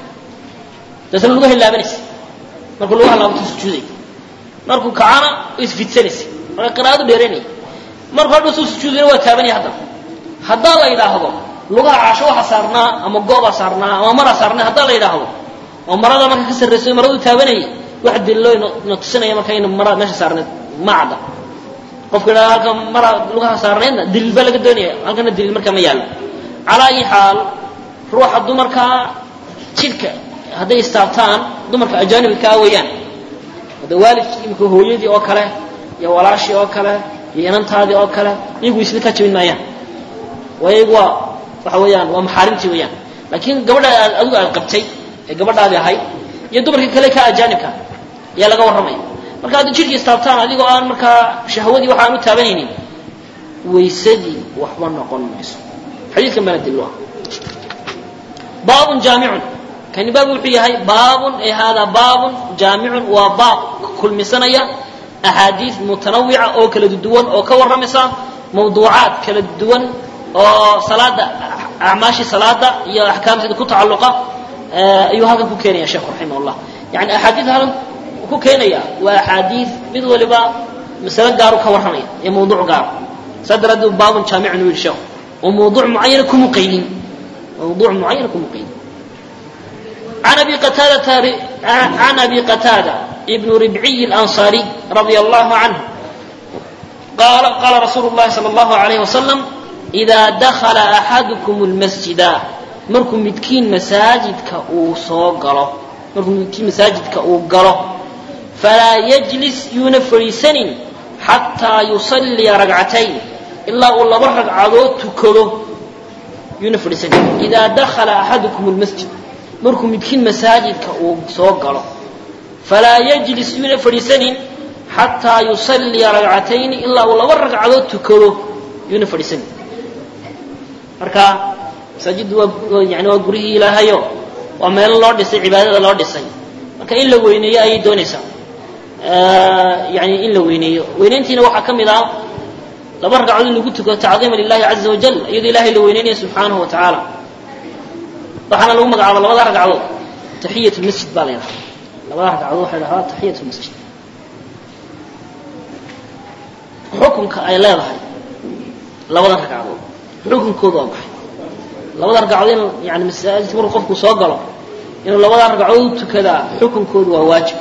daetna lugahay laabanaysa markuu lugaha laabato sujuuday markuu kacana isfidsanaysa marka qiraa'adu dheeranaya markuu hadha suu sujuudayna waa taabanaya haddana haddaa la yidhaahdo lugaha caasho waxa saarnaa ama goobaa saarnaa ama maraa saarnaa haddaa la yidhaahdo oo marada marka ka sarraysa maradu taabanayay wax daliilo ina tusinaya marka ina mara meesha saarneed ma cadda qofka idhahda halka mara lugaha saarneedna daliil baa laga doonaya halkana daliil markaa ma yaallo calaa ayi xaal ruuxa dumarkaa jidhka hadday istaabtaan dumarka ajaanibkaa weeyaan de waalidkii imika hooyadii oo kale iyo walaashii oo kale iyo inantaadii oo kale iyagu isla kaa jabin maayaan waayo iyagu waa waxa weeyaan waa maxaarimtii weeyaan laakiin gabadha aad adigu aad qabtay ee gabadhaadii ahayd iyo dumarkii kale ka ajaanibka ayaa laga warramaya marka hadda jidhkii istaabtaan adigoo aan markaa shahwadii waxa aan u taabanaynin waysadii waxba noqon mayso xadiidkan baana daliil u ah baabun jaamicun kani baab wuxuu yahay baabun ay haadaa baabun jaamicun waa baab kulmisanaya axaadiid mutanawica oo kala duwan oo ka warramaysa mawduucaad kala duwan oo salaada acmaashii salaada iyo axkaamteeda ku tacalluqa ayuu halkan ku keenaya sheekhu raximah llah yani axaadiid halkan ku keenaya waa axaadiid mid waliba masalo gaaru ka warramaya ee mawduuc gaar saa daraaddeed baabun jaamicun u yidhi sheekhu oo mawduuc mucayana kuma qaydin mawduuc mucayana kuma qaydin عن أبي قتادة عن أبي قتادة ابن ربعي الأنصاري رضي الله عنه قال قال رسول الله صلى الله عليه وسلم إذا دخل أحدكم المسجد مركم متكين مساجد كأو صوغره مركم متكين مساجد كأو قره فلا يجلس ينفري سن حتى يصلي ركعتين إلا والله برك عدو تكله ينفري سن إذا دخل أحدكم المسجد markuu midkiin masaajidka uu soo galo falaa yajlis yuuna fadhiisanin xataa yusalliya ragcatayni ilaa uu laba ragcadood tukado yuuna fadhiisanin marka masaajiddu waa yani waa guryihii ilaahayo waa meelo loo dhisay cibaadada loo dhisay marka in la weyneeyo ayay doonaysaa yani in la weyneeyo weynayntiina waxaa ka mid ah laba ragcadood in lagu tukado tacdiima lilahi caza wajal iyadoo ilahay la weyneynaya subxaanahu wa tacaala waxaana lagu magacaaba labada ragcadood taxiyat lmasjid baa la yidhaha labada ragcadood waxay dhahdaa taxiyat lmasjid xukunka ay leedahay labada ragcadood xukunkoodu waa maxay labada ragcadood in yani masaajidka markuu qofku soo galo inuu labada ragcadood u tukadaa xukunkoodu waa waajib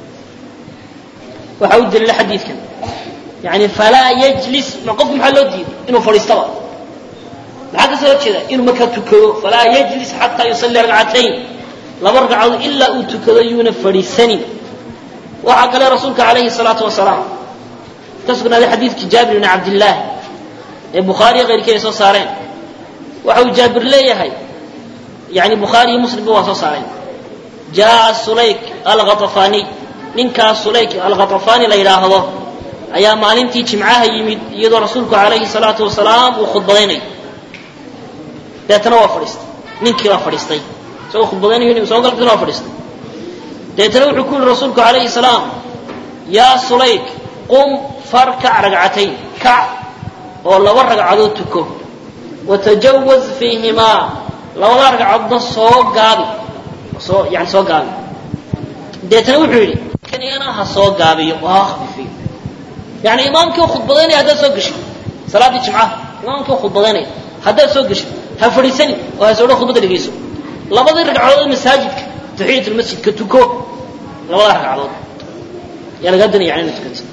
waxaa u daliila xadiidkan yani falaa yajlis ma qofku maxaa loo diiday inuu fadhiistaba maxaa ka soo horjeeda inuu markaa tukado falaa yajlis xataa yusalli ragcatayn laba ragcadood ilaa uu tukado yuuna fadhiisanin waxaa kale rasuulka calayhi salaatu wasalaam ka sugnaaday xadiidkii jaabir bni cabdillaahi ee bukhaariya keyrkii ay soo saareen waxa uu jaabir leeyahay yani bukhaari iyo muslimba waa soo saaray jaa sulayk alghatafaniy ninkaas sulayk alghatafani la yidhaahdo ayaa maalintii jimcaha yimid iyadoo rasuulku calayhi salaatu wasalaam uu khudbadaynay deetana waa fadhiistay ninkii baa fadhiistay isagoo khudbadaynayo soo galbtana waa fadhiistay deetana wuxuu ku yihi rasuulku calayhi salaam yaa sulayk qum farkac ragcatayn kac oo laba ragcadood tuko watajawaz fiihimaa labada ragcadoodna soo gaabi soo yani soo gaabi deetana wuxuu yidhi kanigana ha soo gaabiyo oo ha khafiifiyo yani imaamkii oo khudbadaynaya haddaad soo geshid salaaddii jimcaha imaamkii oo khudbadaynaya haddaad soo geshid ha fadhiisani oo ha soodho khudbadda dhegayso labadii ragcadood masaajidka taxiyatulmasjidka tuko labada ragcadood yaa lagaa danaya yani ina tukanta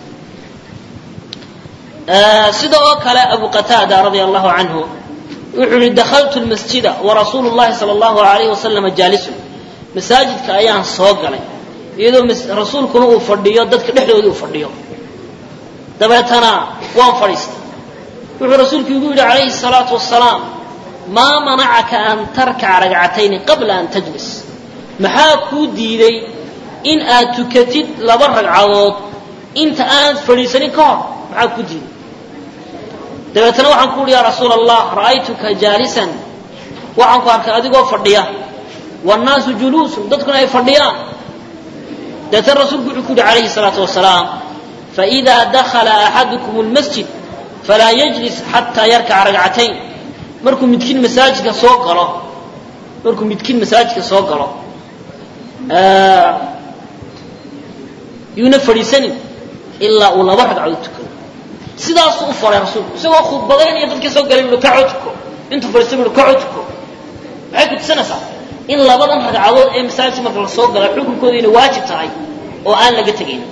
sida oo kale abu qataada radia allahu canhu wuxuu yihi dakaltu lmasjida warasuulu llahi sala allahu alayhi wasalama jaalisun masaajidka ayaan soo galay iyadoo rasuulkuna uu fadhiyo dadka dhexdoodii uu fadhiyo dabeetana waan fadhiistay wuxuu rasuulku igu yidhi calayhi salaatu wasalaam maa manacaka an tarkaca ragcatayni qabla an tajlis maxaa kuu diiday in aad tukatid laba ragcadood inta aanad fadhiisanin ka hor maxaa kuu diiday dabeetana waxaan ku uhi yaa rasuula allah ra'aytuka jaalisan waxaan ku arkay adigoo fadhiya wannaasu juluusun dadkuna ay fadhiyaan dabeetana rasuulku wuxuu ku yihi calayhi salaatu wasalaam faidaa dakhala axadukum lmasjid falaa yajlis xataa yarkaca ragcatayn markuu midkiin masaajidka soo galo markuu midkiin masaajidka soo galo yuuna fadhiisanin ilaa uu laba ragcadood tukado sidaasuu u faray rasuulku isagoo khudbadaynaya dadkii soo galay ui kacoo tuko intuu fadhiistay ui kacoo tuko maxay ku tusinaysaa in labadan ragcadood ee masaajidka marka la soo gala xukunkooda inay waajib tahay oo aan laga tegayn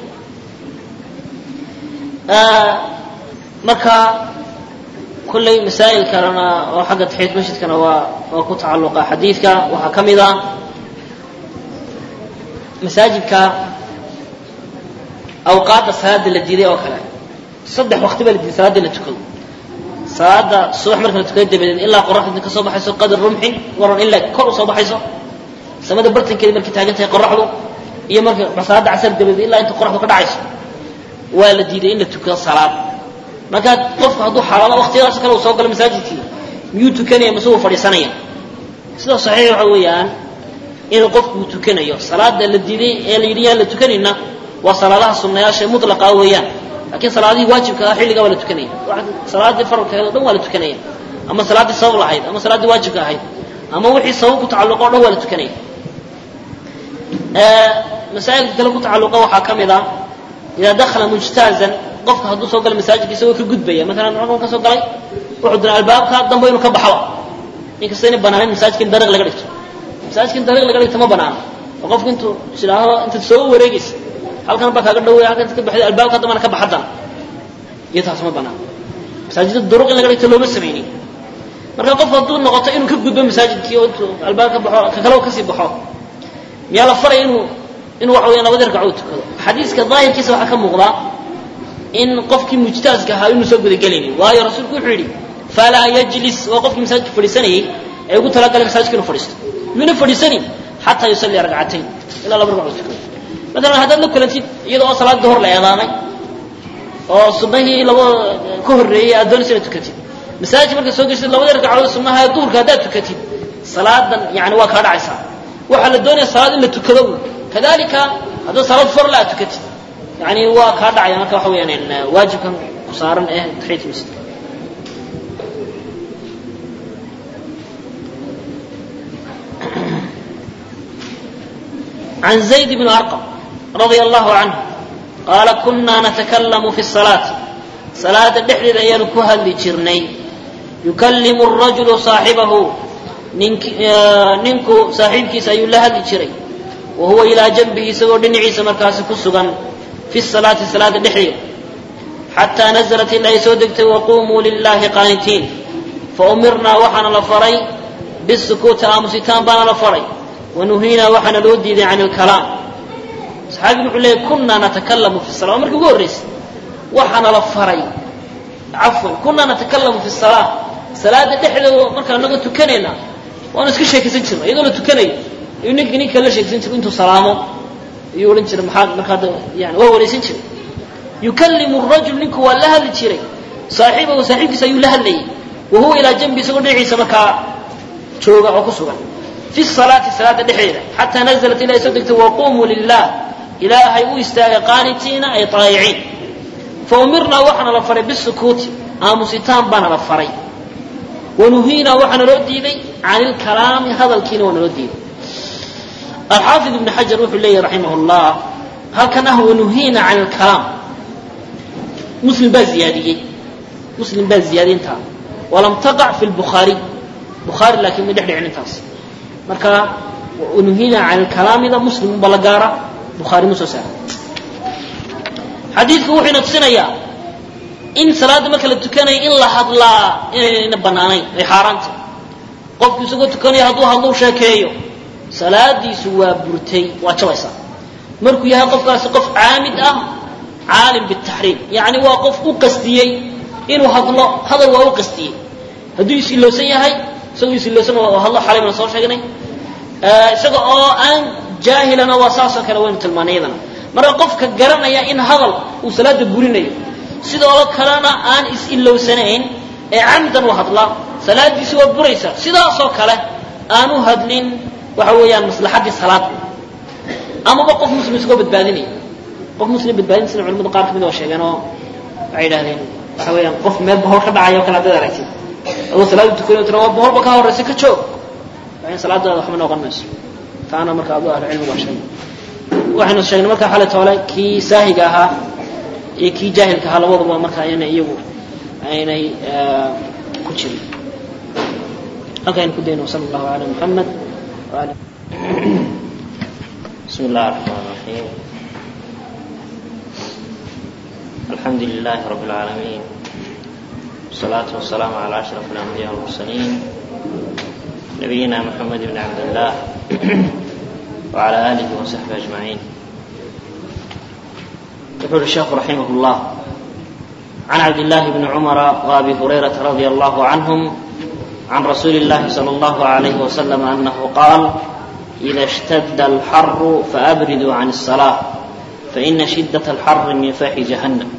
marka kolley masaa'il kalena oo xagga taxiyat masjidkana waa waa ku tacalluqa xadiidka waxaa ka mid ah masaajidka awqaadda salaada la diiday oo kale saddex waqti baa la diiday salaada la tukado salaada subax marka la tukado dabadeed ilaa qoraxdu ka soo baxayso qadar rumxin waran ilaa kor u soo baxayso samada bartankeeda markay taagan tahay qoraxdu iyo marka salaada casar dabadeed ilaa inta qoraxdu ka dhacayso waa la diiday in la tukado salaad marka qofku hadduu xaalado waqtiyadaas kale uu soo galo masaajidkii miyuu tukanaya mise uu fadhiisanaya sida saxiix waxa weeyaan inuu qofku uu tukanayo salaada la diiday ee la yidhi yaan la tukanayna waa salaadaha sunnayaasha ee mutlaqa weeyaan laakiin salaadihii waajibka ah xilligaa waa la tukanaya salaadii faralkeeda o dhan waa la tukanaya ama salaaddii sabab lahayd ama salaaddii waajibka ahayd ama wixii sabab ku tacalluqa o dhan waa la tukanaya masaa'ilka kale ku tacalluqa waxaa ka mid ah idaa dakhala mujtaazan qofka hadduu soo galo masaajidka isagoo ka gudbaya maalan cunugan ka soo galay wuxuu dira albaabka dambe inuu ka baxaba inkasta inay banaanin masaajidka in dariiq laga dhigto masaajidka in dariiq laga dhigto ma banaana oo qofku intuu isidhaahdo intaad soo wareegaysa halkan baa kaaga dhawaya halkan ka baxday albaabka dambana ka baxadan iyo taas ma banaana masaajidda duruq in laga dhigto looma samaynin marka qofku hadduu noqoto inuu ka gudbo masaajidkii oo intuu albaab ka baxo ka kale kasii baxo miyaa la faray inuu inuu waxa weya labadii ragcadood tukado xadiiska daahirkiisa waxaa ka muuqda in qofkii mujtaaska ahaa inuu soo gudagelaynin waayo rasuulku wuxuu yidhi falaa yajlis waa qofkii masaajidka fadhiisanayay ee ugu talagalay masaajidka inuu fadhiisto yuuna fadhiisanin xataa yusallia ragcatayn ilaa laba ragcadood tukado maalan haddaad la kulantid iyada oo salaada hor la eedaamay oo sunnahii laba ka horreeyey aad doonaysa inaad tukatid masaajidka markaad soo geshid labadii ragcadood sunnaha ee duhurka haddaad tukatid salaadan yani waa kaa dhacaysaa waxaa la doonaya salaad in la tukado kadalika haddaad salaad farla aad tukatid yani waa kaa dhacaya marka waxa weyaan waajibkan ku saaran ee taxiyat masjidka عن زيد بن أرقم رضي الله عنه قال كنا نتكلم في الصلاة صلاة دحر أيان كهل جرني يكلم الرجل صاحبه ننك ننكو صاحبك سيولها جري وهو إلى جنبه سوى دنعيس مركاس كسغا في الصلاة صلاة دحر حتى نزلت الله سودكت وقوموا لله قانتين فأمرنا وحنا لفري بالسكوت آمستان بانا لفري ونهينا وحنا لودي عن الكلام صحابي يقول لي كنا نتكلم في الصلاة مركب قريس وحنا لفري عفوا كنا نتكلم في الصلاة salaada dhexdeeda markaa naga tukanayna waanu iska sheekaysan jirna iyadoo la tukanayo ayuu ninka ninka la sheekaysan jiray intuu salaamo ayuu odhan jiray maxaa markaa yani waa waraysan jiray yukallimu rajul ninku waa la hadli jiray saaxiibahu saaxiibkiisa ayuu la hadlayay wa huwa ilaa janbi isagoo dhinaciisa markaa jooga oo ku sugan fi salaati salaada dhexdeeda xataa nazalat ilaa soo degtay waqumuu lilah ilaahay u istaagay qaanitiina ay taayiciin faumirnaa waxaana la faray bisukuuti aamusitaan baana la faray wanuhiinaa waxaana loo diiday can ilkalaami hadalkiina waa naloo diiday alxaafid ibn xajar wuxuu leeyahy raximah llah halkan ah wanuhiina can ilkalaam muslim baa ziyaadiyey muslim baa ziyaadiyey intaa walam taqac fi lbukhaariy bukhaari laakiin ma dhex dhicin intaas marka wanuhiina can ilkalaamida muslim unba la gaara bukhaari ma soo saara xadiidku wuxuu ina tusinayaa in salaadda marka la tukanayo in la hadlaa inayna banaanayn ay xaaraanta qofku isagoo tukanaya hadduu hadlou sheekeeyo salaadiisu waa burtay waa jabaysaa markuu yahay qofkaasi qof caamid ah caalim bitaxriim yacni waa qof u qastiyey inuu hadlo hadal waa u qastiyey hadduu is-ilowsan yahay isagoo is-ilowsan oo hadlo xalay baan soo sheegnay isaga oo aan jaahilana waa saasoo kale waynu tilmaanay iyadana marka qofka garanaya in hadal uu salaada burinayo sidoo kalena aan is-ilowsanayn ee camdan u hadla salaadiisi waa buraysaa sidaasoo kale aan u hadlin waxa weeyaan maslaxaddii salaada amaba qof muslim isagoo badbaadinaya qof muslim badbaadin sida culamada qaar kamid oo sheegeen oo waxay yidhahdeen waxa weeyaan qof meel bohol ka dhacaya o kale haddaad aragtid adoo salaada tukanayo tira waa boholba ka horraysa ka joog waa in salaadaada waxba noqon mayso taana marka adu ahlu cilmi waa sheegay waxaynu sheegnay markaa xalay toole kii saahiga ahaa iyo kii jaahilka ahaa labaduba markaa ayna iyagu aynay ku jirin halkaynu ku dayno sala allahu ala muxamed waali بسم الله الرحمن الرحيم الحمد لله رب العالمين والصلاة والسلام على أشرف الأنبياء والمرسلين نبينا محمد بن عبد الله وعلى آله وصحبه أجمعين يقول الشيخ رحمه الله عن عبد الله بن عمر وأبي هريرة رضي الله عنهم عن رسول الله صلى الله عليه وسلم أنه قال إذا اشتد الحر فأبردوا عن الصلاة فإن شدة الحر من فيح جهنم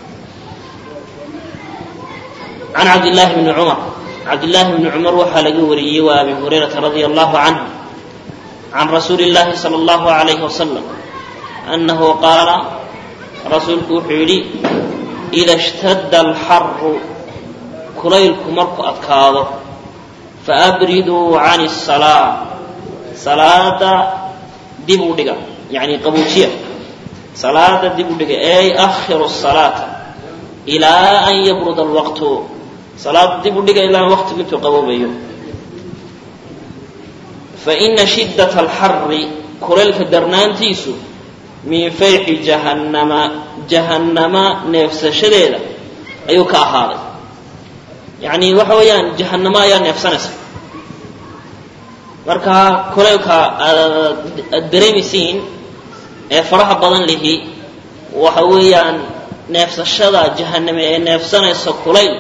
عن عبد الله بن عمر عبد الله بن عمر وحال قوري وأبي هريرة رضي الله عنه عن رسول الله صلى الله عليه وسلم أنه قال رسولك حيلي إذا اشتد الحر كليلك مرك أتكاظه فأبردوا عن الصلاة صلاة دبو دقا يعني قبوشية صلاة دبو دقا أي أخر الصلاة إلى أن يبرد الوقت صلاة دبو دقا إلى وقت قلت قبوبيو فإن شدة الحر كليلك درنانتيسو من فيح جهنم جهنم نفس شديدة أيو كأهالي يعني وحويان جهنم يا نفسنس marka kulaylka aad dareemaysiin ee faraha badan lihi waxa weeyaan neefsashada jahaname ee neefsanaysa kulayl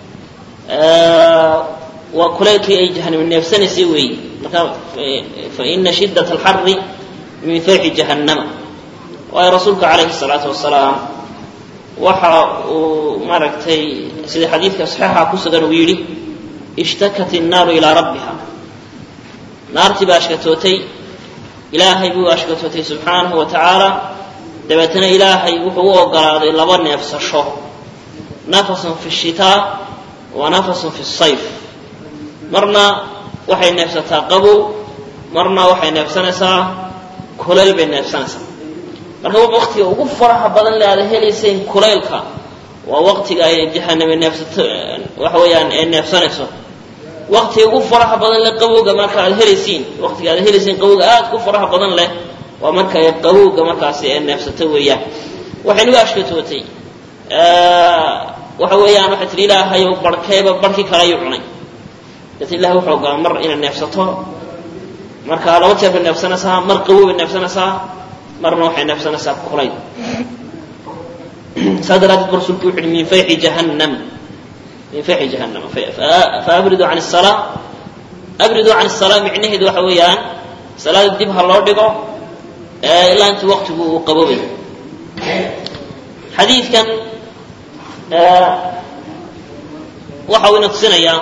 waa kulaylkii ay jahaname neefsanaysay weeyi marka faina shidat alxari min fayxi jahannama waayo rasuulka calayhi salaatu wasalaam waxa uu maaragtay sida xadiidka saxiixa ku sugan uu yidhi ishtakat innaaru ilaa rabbiha naartii baa ashkatootay ilaahay buu ashkatootay subxaanahu wa tacaala dabeetana ilaahay wuxuu u ogolaaday laba neefsasho nafasun fi shitaa wa nafasun fi sayf marna waxay neefsataa qabow marna waxay neefsanaysaa kulayl bay neefsanaysaa marka waqtiga ugu faraha badan le aada helayseen kulaylka waa waqtiga ay jahaname neefsato waxa weeyaan ee neefsanayso waqtiga ugu faraha badan leh qabowga marka aad helaysiin waqtiga aad helaysiin qabowga aad ku faraha badan leh waa marka ay qabowga markaasi ee neefsato weeyaan waxay nagu ashkatootay waxa weeyaan waxay tihi ilaahayow barhkeeba barhkii kale ayuu cunay deeta ilahay wuxuu ogolaa mar inaad neefsato marka laba jeer bay neefsanaysaa mar qabow bay neefsanaysaa marna waxay neefsanaysaa kulayl saa daraaddeed ba rasuulku wuxu uhi min fayxi jahannam min faxi jahannama faabriduu can الsalaa abriduu can الsalaa micnaheedu waxa weeyaan salaada dib ha loo dhigo ilaa intuu waqtigu uu qaboobay xadiidkan waxa uu ina tusinayaa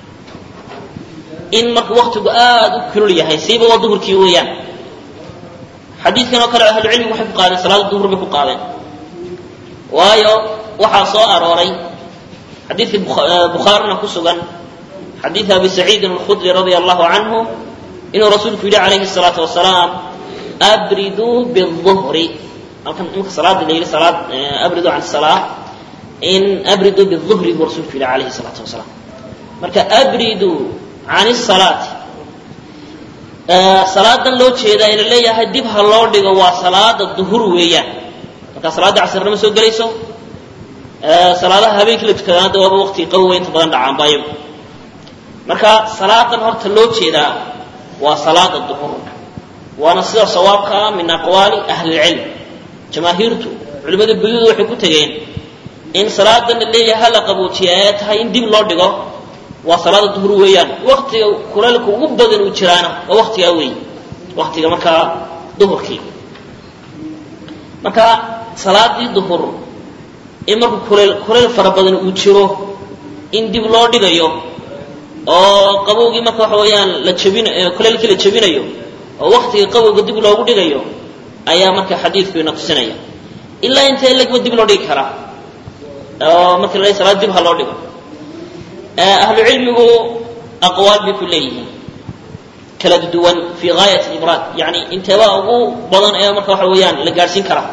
in marka waktigu aad u kulul yahay siiba waa duhurkii weeyaan xadiidkan oo kale ahlucilmigu waxay ku qaadeen salaada duhur bay ku qaadeen waayo waxaa soo arooray xadiidka bukhaarina ku sugan xadiid abi saciidin alkhudri radia allahu canhu inuu rasuulku yidhi calayhi الsalaatu wasalaam abriduu biلظuhri halkan imka salaada la yidhi salaad abriduu can salaa in abriduu biلظuhri buu rasuulku yidhi calayhi الsalaatu wasalaam marka abriduu can الsalaati salaadan loo jeedaa ina leeyahay dib ha loo dhigo waa salaada duhur weeyaan marka salaadda casirna ma soo gelayso salaadaha habeenkii la tukadaan hadda waaba waqtiga qawowa inta badan dhacaan baayagu marka salaadan horta loo jeedaa waa salaada duhur waana sida sawaabka ah min aqwaali ahli اlcilm jamaahiirtu culimmada buyuuda waxay ku tegeen in salaadan la leeyahay hala qaboojiya ee tahay in dib loo dhigo waa salaada duhur weeyaan waktiga kulaylka ugu badan uu jiraana waa waktigaa weey waktiga markaa duhurkii marka salaadii duhur in marku kulayl kulayl fara badan uu jiro in dib loo dhigayo oo qabowgii marka waxa weeyaan la jabin kulaylkii la jabinayo oo waktiga qabowga dib loogu dhigayo ayaa marka xadiidku ina tusinaya ilaa intee legba dib loo dhigi karaa oo marka la salaad dib ha loo dhigo ahlu cilmigu aqwaal bay ku leeyihiin kala duwan fi gaayat ibraad yani inteebaa ugu badan ee marka waxa weeyaan la gaadhsiin karaa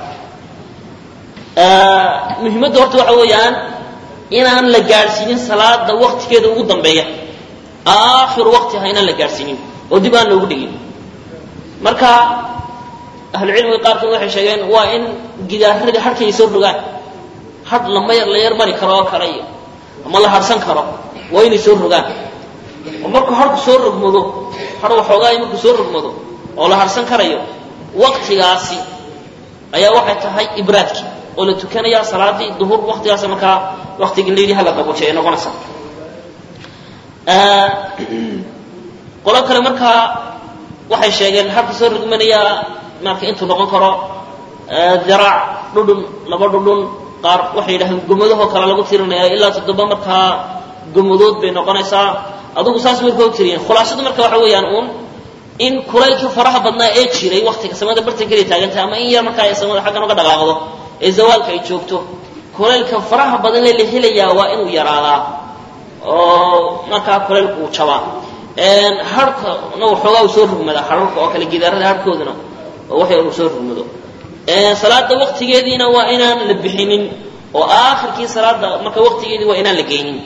muhimadda horta waxa weeyaan inaan la gaadhsiinin salaada waktigeeda ugu dambeeya aakhiru waqtiha inaan la gaadhsiinin oo dib aan loogu dhigin marka ahlucilmiga qaarkood waxay sheegeen waa in gidaaradii harhkay soo rogaan hadh lama la yar mari karo oo kale iyo ama la harhsan karo waa inay soo rogaan oo markuu harku soo rogmado har waxoogaay markuu soo rogmado oo la harhsan karayo waktigaasi ayaa waxay tahay ibraadkii oo la tukanaya salaadii duhur waktigaas markaa waktigii la yidhi hala qaboojiya ay noqonaysaa qolo kale markaa waxay sheegeen harka soo rogmanaya marka intuu noqon karo diraac dhudhun laba dhudhun qaar waxay yidhahdeen gomadahoo kale lagu tirinaya ilaa toddoba markaa gomadood bay noqonaysaa adugu saas marka og tiriyeen khulaasadu marka waxa weeyaan uun in kulaylkii faraha badnaa ee jiray waktiga samada bartankeeday taagantahay ama in yar markaa ay samada xaggan uga dhaqaaqdo ee zawaalka ay joogto kulaylka faraha badan lee la helayaa waa inuu yaraadaa oo markaa kulaylku uu jabaa harhkana waxoogaa uu soo rugmadaa hararka oo kale gidaarada harhkooduna oo waxay uu soo rugmado salaada waktigeediina waa inaan la bixinin oo aakhirkii salaada marka waktigeedii waa inaan la geynin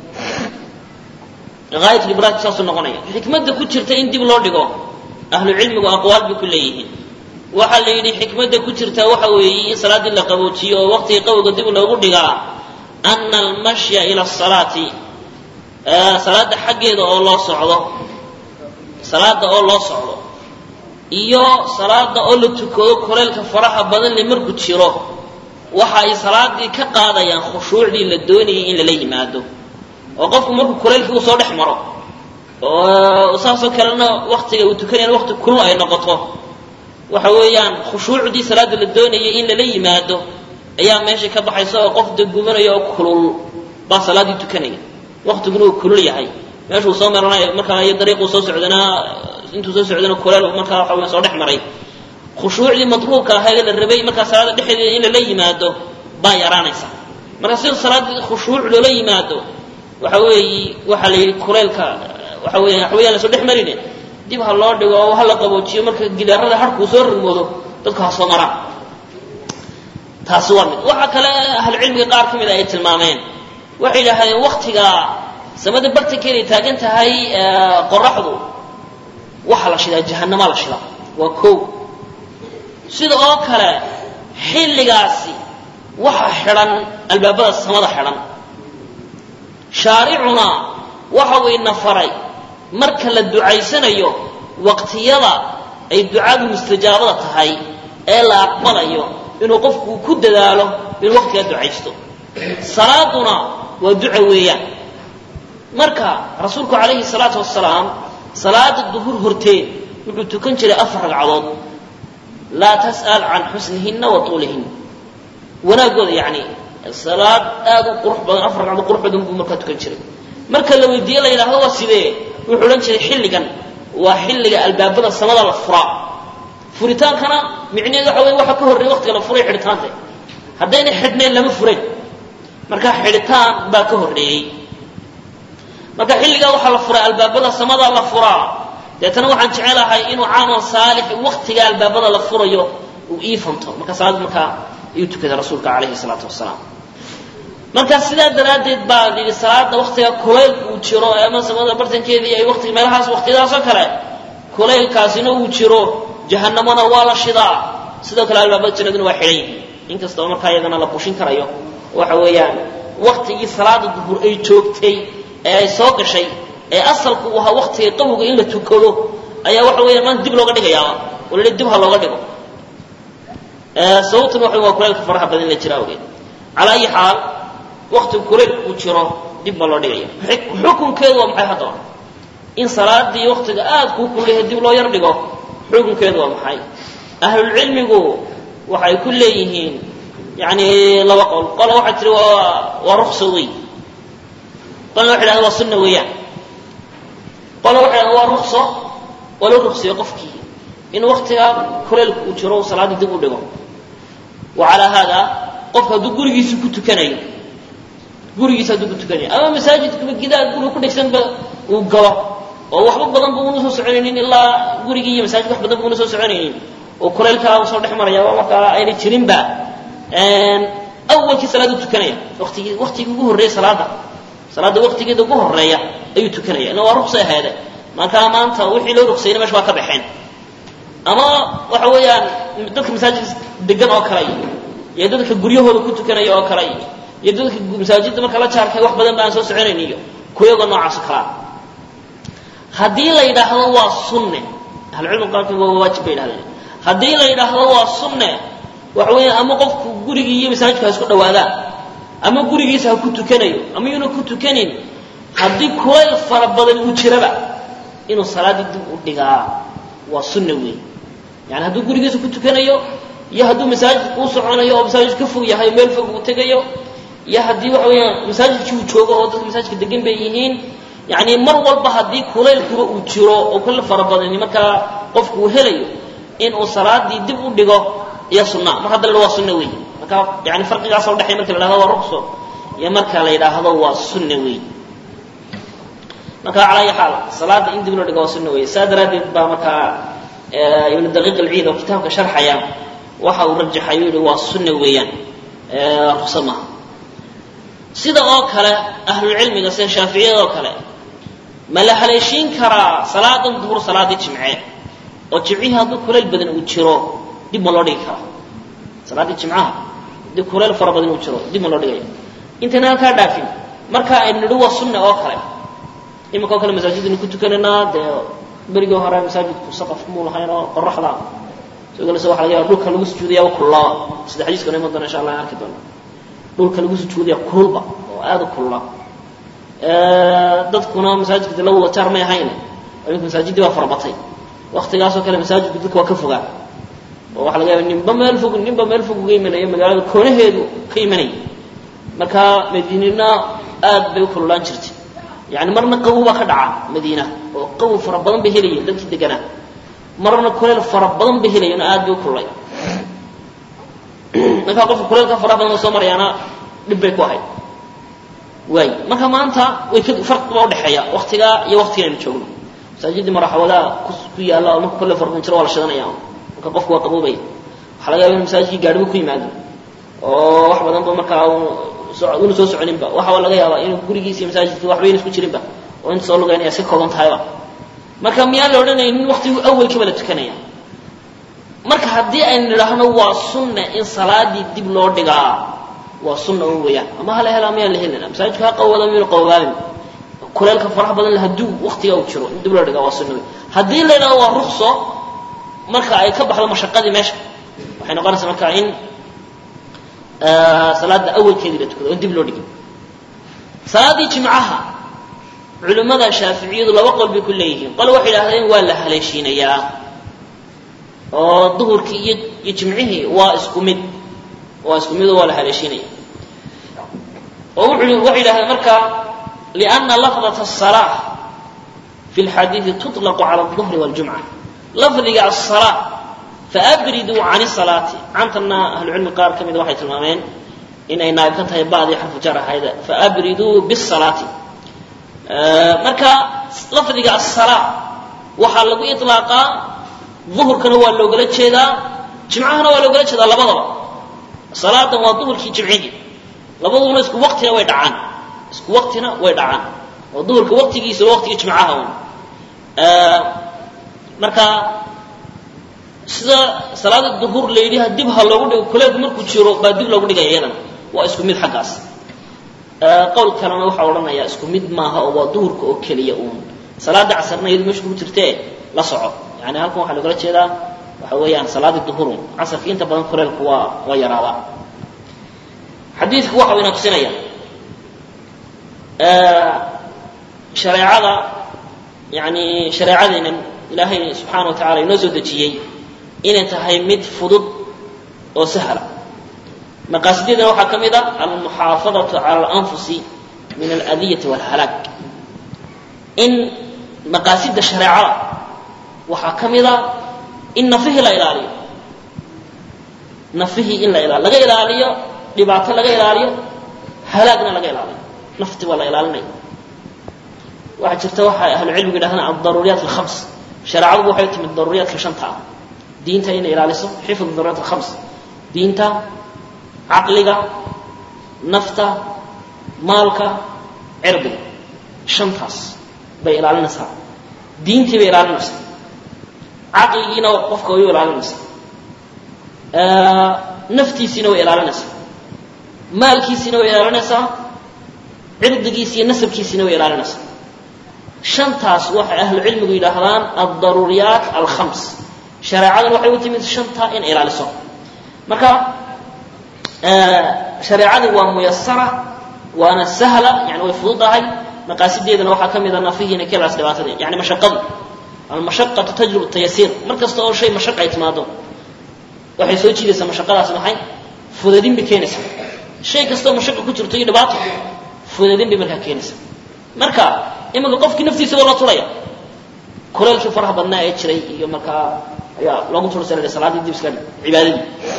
aayatlibraad saasuu noqonaya xikmadda ku jirta in dib loo dhigo ahlu cilmigu aqwaal bay ku leeyihiin waxaa la yidhi xikmadda ku jirta waxa weeye in salaaddii la qaboojiyo oo waqtiga qabowga dib loogu dhigaa ana almashya ila asalaati salaada xaggeeda oo loo socdo salaada oo loo socdo iyo salaada oo la tukado kuleylka faraha badan le markuu jiro waxa ay salaadii ka qaadayaan khushuucdii la doonayay in lala yimaado oo qofku markuu kulaylkii uu soo dhex maro oo saasoo kalena waktiga uu tukanayana wakti kulul ay noqoto waxa weeyaan khushuucdii salaada la doonayay in lala yimaado ayaa meesha ka baxaysa oo qof dagumanaya oo kulul baa salaaddii tukanaya waktiguna uu kulul yahay meeshuu soo maranayo markaa iyo dariiquu soo socdana intuu soo socdana kuleel markaa waxa weya soo dhex maray khushuucdii matluubka ahayd la rabay markaa salaada dhexdeeda in lala yimaado baa yaraanaysa marka sida salaadii khushuuc loola yimaado waxa weeyi waxaa la yidhi kuleylka waxa weya waxaweyaan lasoo dhex marine dib ha loo dhigo oo ha la qaboojiyo marka gidaarada harkuu soo rugmoodo dadku ha soo maraan taasi waa mid waxaa kale ahlucilmiga qaar ka mida ay tilmaameen waxay yidhaahdeen waktiga samada bartankeeday taagan tahay qoraxdu waxaa la shidaa jahanamaa la shidaa waa kow sida oo kale xilligaasi waxa xidhan albaabada samada xidhan shaaricuna waxa uu ina faray marka la ducaysanayo waqtiyada ay ducadu mustajaabada tahay ee la aqbalayo inuu qofku ku dadaalo inuu waqtigaa ducaysto salaaduna waa duca weeyaan marka rasuulku calayhi salaatu wasalaam salaada duhur horteed wuxuu tukan jiray afar ragcadood laa tas'al can xusnihinna wa tuulihinna wanaaggooda yacni salaad aad u qurux badan afar ragcadood qurux badan buu markaa tukan jiray marka la weydiiye la yidhahdo waa sidee wuxuu odhan jiray xilligan waa xilliga albaabada samada la furaa furitaankana micneheedu waxa wey waxa ka horreeya waqtiga la furay xidhitaanta haddayna xidhnayn lama furayn marka xidhitaan baa ka horreeyey marka xilligaa waxaa la furay albaabada samada la furaa deetana waxaan jecelahay inuu caamal saalix waqtiga albaabada la furayo uu ii fanto marka salaad markaa ayuu tukaday rasuulka calayhi salaatu wasalaam marka sidaa daraaddeed baa yidhi salaada waktiga kulaylka uu jiro ama samada bartankeedii ay waqtiga meelahaas waqtiyadaasoo kale kulaylkaasina uu jiro jahanamona waa la shidaa sidoo kale albaabada jannaduna waa xidhan yihiin inkastoo markaa iyadana la bushin karayo waxa weeyaan waktigii salaada duhur ay joogtay ee ay soo gashay ee asalku uu ahaa waktiga qawga in la tukado ayaa waxa weeyaan maanta dib looga dhigayaa oo la dib ha looga dhigo sababtuna waxa waa kulaylka faraha badan la jira awgeed calaa ayi xaal waktigu kulaylka uu jiro dib baa loo dhigaya xukunkeedu waa maxay haddaba in salaadii waktiga aad kuu kulyahay dib loo yar dhigo xukunkeedu waa maxay ahlulcilmigu waxay ku leeyihiin yani laba qol qola waxay tihi waa waa rukso wey qolna waxay dhahda waa sunna weeyaan qola waxay dhahda waa rukso waa loo ruksiyo qofkii in waktigaa kulaylka uu jiro salaadii dib u dhigo wa calaa haada qofka hadduu gurigiisa ku tukanayo gurigiisa hadduu ku tukanayo ama masaajidkaba gidaa guriga ku dhegsanba uu galo oo waxba badan bu una soo soconaynin ilaa gurigii iyo masaajidka wax badan bu una soo soconaynin oo kulaylkaa soo dhex maraya waa markaa ayna jirinba awalkii salaadu tukanaya watigii waktigii ugu horreeya salaada salaada waktigeeda ugu horeeya ayuu tukanaya ina waa ruqsa aheede markaa maanta wixii loo ruqsayna mesha waa ka baxeen ama waxa weeyaan dadka masaajidka degan oo kale iyo dadka guryahooda ku tukanaya oo kale iyo dadka masaajidda marka la jaarkay wax badan ba aan soo soconayn iyo kuyagoo noocaasoo kalea haddii la yidhaahdo waa sunne ahlucilmiga qaarkood waa waajib bay yidhahdeen haddii la yidhaahdo waa sunne waxa weeyaan ama qofku gurigii iyo masaajidku ha isku dhawaadaan ama gurigiisa ha ku tukanayo ama yuuna ku tukanin haddii kulayl fara badan uu jiraba inuu salaaddii dib u dhigaa waa sunna weey yani hadduu gurigiisa ku tukanayo iyo hadduu masaajidka uu soconayo oo masaajid ka fog yahay meel fog uu tegayo iyo haddii waxa weeyaan masaajidkii uu joogo oo dadka masaajidka degan bay yihiin yani mar walba haddii kulaylkuba uu jiro oo kulayl fara badani markaa qofku uu helayo inuu salaadii dib u dhigo iyo sunna mar hadda la waa sunna weey marka yani farqigaasa udhexeya marka la yidhahdo waa ruqso iyo marka la yidhaahdo waa sunna weey marka calaa ayi xaal salaada in dib loo dhigo waa sunna weey saa daraaddeed baa markaa ibnu daqiiq alciid oo kitaabka sharxaya waxa uu rajaxay u yihi waa sunna weeyaan ruqso maaha sida oo kale ahlulcilmiga sida shaaficiyada oo kale ma la haleeshiin karaa salaadan duhur salaadii jimce oo jimcihii hadduu kulayl badan uu jiro dib ma loo dhigi karaa salaaddii jimcaha haddii kulayl fara badan uu jiro dib ma loo dhigaya intayna halkaa dhaafin marka aynu nidhi waa sunna oo kale iminka oo kale masaajidaynu ku tukanaynaa dee berigii hore masaajidku saqaf muu lahayn oo qoraxda sogolse waxa laga yaaba dhulka lagu sujuudaya wa kullaba sida xadiiskana iman doona insha allah aan arki doona dhulka lagu sujuudaya kululba oo aada u kulula dadkuna masaajidka de la wada jaar may ahayn iminka masaajiddii baa farabatay waktigaasoo kale masaajidku dadka waa ka fogaa oo waxa laga yaaba ninba meel fog ninba meel fog uga imanaya magaalada koonaheedu ka imanaya marka madiinina aad bay u kululaan jirtay yani marna qabow baa ka dhaca madiina oo qabow fara badan bay helayeen dadkii deganaa marna kuleyl fara badan bay helayeen oo aad bay u kululay markaa qofka kuleylka faraha badan oo soo marayaana dhib bay ku ahayd waay marka maanta way ka farqi baa udhexeeya waktigaa iyo waktiga aynu joogno masaajidii maraxawadaha ku yaalla oo marka kulle farqin jiro waa la shidanaya marka qofku waa qaboobaya waxaa laga yaba in masaajidkii gaadhibu ku yimaado oo wax badan ba markaa una soo soconinba waxa laga yaabaa inuu gurigiisa iyo masaajidka waxbayna isku jirinba oo inta soo lugaynaya iska kooban tahayba marka miyaan la odhanaynin waktigu awalkiiba la tukanaya marka haddii aynu nidhaahno waa sunna in salaadii dib loo dhigaa waa sunna un weeyaan ama hala hela miyaan la helina masaajidku ha qawada miyuna qabobaabin kuleelka faraha badan hadduu waktiga uu jiro in dib loo dhigaa waa sunna wey haddii la yidhahdo waa rukso marka ay ka baxdo mashaqadii meesha waxay noqonaysaa marka in salaada awalkeedii la tukado on dib loo dhigin salaadii jimcaha culimmada shaaficiyadu laba qol bay ku leeyihiin qole waxay idhahdeen waa la haleeshiinayaa oo duhurkii iyo iyo jimcihii waa isku mid waa isku mid oo waa la haleeshiinaya oo wuxuu waxay yidhahdeen marka lianna lafdata asalaa fi lxadiidi tuطlaqu cala alduhri waljumca lafdiga asalaa faabriduu can salaati cantana ahlucilmi qaar ka mida waxay tilmaameen inay naayib ka tahay ba'dii xarfu jar ahayd faabriduu bisalaati marka lafdiga asalaa waxaa lagu iطlaaqaa duhurkana waa loogala jeedaa jimcahana waa loogala jeedaa labadaba salaadan waa duhurkii jimcigii labaduna isku waqtina way dhacaan isku waqtina way dhacaan oo duhurka waqtigiisa waqtigii jimcaha un marka sida salaada duhur la yidhi dib ha loogu dhigo kuleelku markuu jiro baa dib loogu dhigaya iyadana waa isku mid xaggaas qowl kalena waxaa odhanayaa isku mid maaha oo waa duhurka oo keliya uun salaada casarna iyadu meesha kugu jirtee la soco yani halkan waxaa loogala jeedaa waxa weeyaan salaadii duhurun casarka inta badan kuleelku waa waa yaraabaa xadiidku waxa uu ina tusinaya shareecada yani shareecadeenan ilaahay subxaana wa tacala inoo soo dejiyey inay tahay mid fudud oo sahla maqaasideedana waxaa ka mid a almuxaafadatu cala alanfusi min aladiyati walhalaag in maqaasida shareecada waxaa ka mid a in nafihii la ilaaliyo nafihii in la ilaaliyo laga ilaaliyo dhibaato laga ilaaliyo halaagna laga ilaaliyo nafti waa la ilaalinaya waxaa jirta waxay ahlucilmigu yidhahdaan aldaruuriyaat alkhams shareecadubu waxay timid daruuriyaadka shanta ah diinta inay ilaaliso xifd daruuriyat alkhams diinta caqliga nafta maalka cirdiga shantaas bay ilaalinaysaa diintii bay ilaalinaysaa caqligiina qofka way u ilaalinaysaa naftiisiina way ilaalinaysaa maalkiisiina way ilaalinaysaa cirdigiisi iyo nasabkiisiina way ilaalinaysaa shantaas waxay ahlucilmigu yidhaahdaan aldaruuriyaat alkhams shareecadan waxay u timid shantaa in ilaaliso marka shareecadii waa muyasara waana sahla yani way fududahay maqaasideedana waxaa ka mida nafihiina kelaas dhibaatada yani mashaqadu almashaqatu tajlub tayasiir mar kasta oo shay mashaqa ay timaado waxay soo jiidaysaa mashaqadaas maxay fudadin bay keenaysaa shay kastoo mashaqa ku jirto iyo dhibaato fudadin bay markaa keenaysaa marka iminka qofkii naftiisa waa la turaya kuleelkii faraha badnaa ee jiray iyo markaa ayaa loogu tursa salaadii dib iska cibaadadii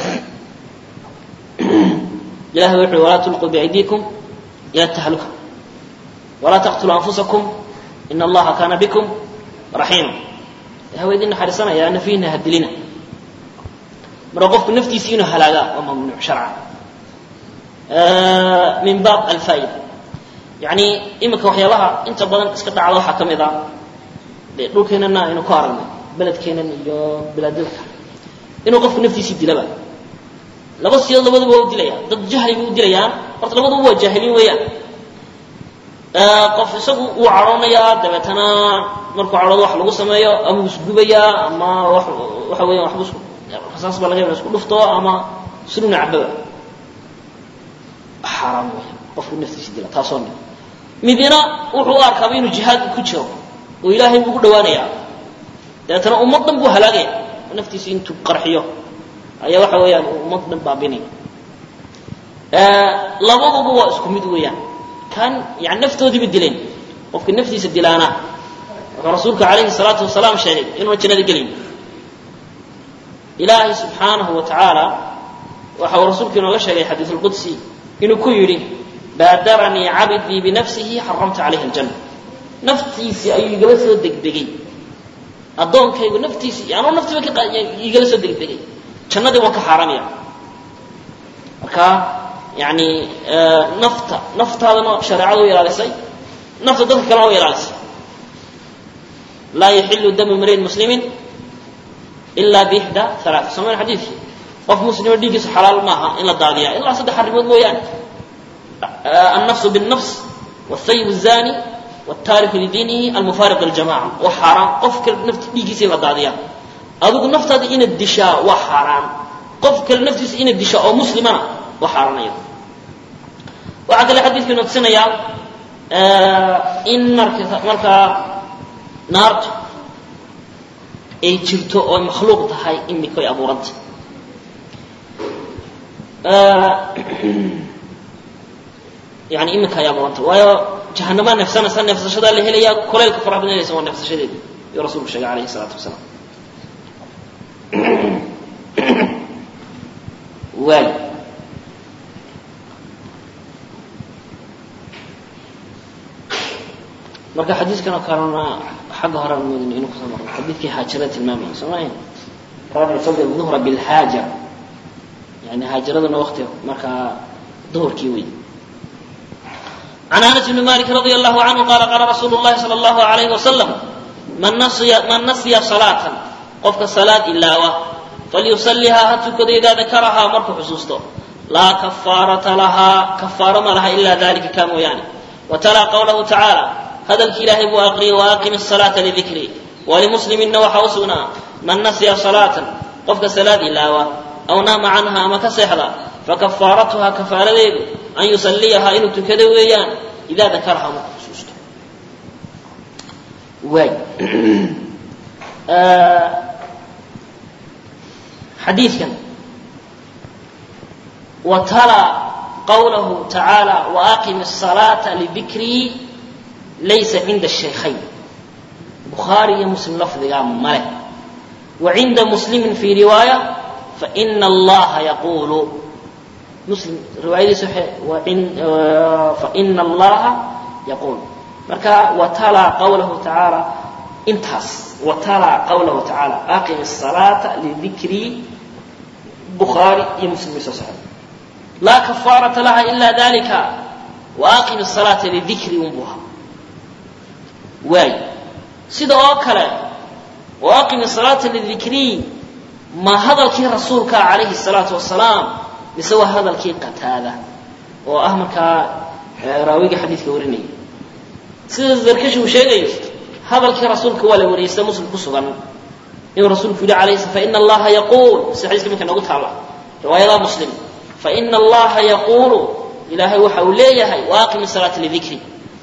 ilahay wuxu uhi walaa tulquu biaydiikum ila tahluka walaa taqtuluu anfusakum ina allaha kaana bikum raxiima ilahay waa idin naxariisanaya nafiina hadilina marka qofku naftiisi inuu halaagaa waa mamnuuc sharca min baab alfaa'ida yani iminka waxyaabaha inta badan iska dhacda waxaa ka mid a de dhulkeenana aynu ku aragnay beledkeenan iyo bilaadadka inuu qofku naftiisii dilaba laba siyood labaduba waa u dilaya dad jahli bay u dilayaan horta labaduba waa jaahiliin weeyaan qof isagu wuu cadhoonayaa dabeetana markuu cadhoodo wax lagu sameeyo ama uu isgubayaa ama wax waxa weeyaan waxbu isku rasaas baa laga yaba isku dhufto ama sununa cababa xaaraam weeyaan qofku naftiisi dila taasoo mid midina wuxuu u arkaaba inuu jihaadka ku jiro oo ilaahay buu ku dhawaanayaa dabeetana ummad dhan buu halaagaya naftiisi intuu qarxiyo ayaa waxa weeyaan ummad dhan baabinaya labaduba waa isku mid weeyaan kan yani naftoodiiba dileen qofka naftiisa dilaana wuxuu rasuulku calayhi salaatu wasalaam sheegay inuuna jannada gelayn ilaahay subxaanahu wa tacaala waxa uu rasuulku inooga sheegay xadiis lqudsi inuu ku yidhi baadaranii cabdii binafsihi xaramta calayhi aljanna naftiisii ayuu igala soo degdegay addoonkaygu naftiisii anuu naftiiba ka igala soo degdegay jannadii waan ka xaaramaya marka yani nafta naftaadana shareecada u ilaalisay nafta dadka kalena u ilaalisay laa yaxilu damu mriin muslimin ila bixda alaa somayn xadiidkii qof muslima dhiiggiisa xalaal maaha in la daadiyaa ilaa saddex arrimood mooyaane النفس بالنفس والثيب الزاني والتارك لدينه المفارق للجماعة وحرام قفك نفت ديجيسي لا داديا أدوك نفت هذه إن الدشاء وحرام قفك النفس إن الدشاء أو مسلمة وحرام أيضا وعقل حديث في نفسنا يا in marka markaa naartu ay jirto oo ay makhluuq tahay imikoy abuuranta yani iminka ay abuuranta waayo jahanamaa neefsanaysa neefsashadaa la helayaa kulaylka faraha badanaysa waa neefsashadeeda yuu rasuulku sheegay alayhi salaatu wasalaam waay marka xadiidkan oo kalena xagga hore aan moodin inuu kusoo marno xadiidkii haajirada tilmaamaya soo maahayn rabic fadl duhra bilhaaja yani haajiraduna wakti markaa duhurkii wey عن أنس بن مالك رضي الله عنه قال قال رسول الله صلى الله عليه وسلم من نسي, من نسي صلاة قفك صلاة إلا فليصليها هتكد إذا ذكرها مرك حسوسته لا كفارة لها كفارة ما لها إلا ذلك كانوا يعني وتلا قوله تعالى هذا الكلاه وأقري وأقم الصلاة لذكري ولمسلم وحوسنا من نسي صلاة قفك صلاة إلا أو نام عنها ما كسحلا فكفارتها كفارة ذيب أن يصليها إنه تكذا ويان إذا ذكرها مرك حسوسته واي آه حديث كان وترى قوله تعالى وأقم الصلاة لذكري ليس عند الشيخين بخاري مسلم لفظ يا ملك وعند مسلم في رواية فإن الله يقول مسلم رواية صحيح وإن فإن الله يقول مركا وتلا قوله تعالى انتهس وتلا قوله تعالى أقم الصلاة لذكري بخاري مسلم صحيح لا كفارة لها إلا ذلك وأقم الصلاة لذكري أمها واي سيدا أوكلا وأقم الصلاة للذكري ما هذا الكي رسولك عليه الصلاة والسلام لسوى هذا الكي قتادة وأهمك راويك حديثك ورني سيدا الزركش وشيء هذا الكي رسولك ولا وريس مسلم كسغا إن رسولك يقول عليه الصلاة فإن الله يقول سيحديثك منك نقول الله رواية مسلم فإن الله يقول إلهي وحوليه وأقم الصلاة لذكري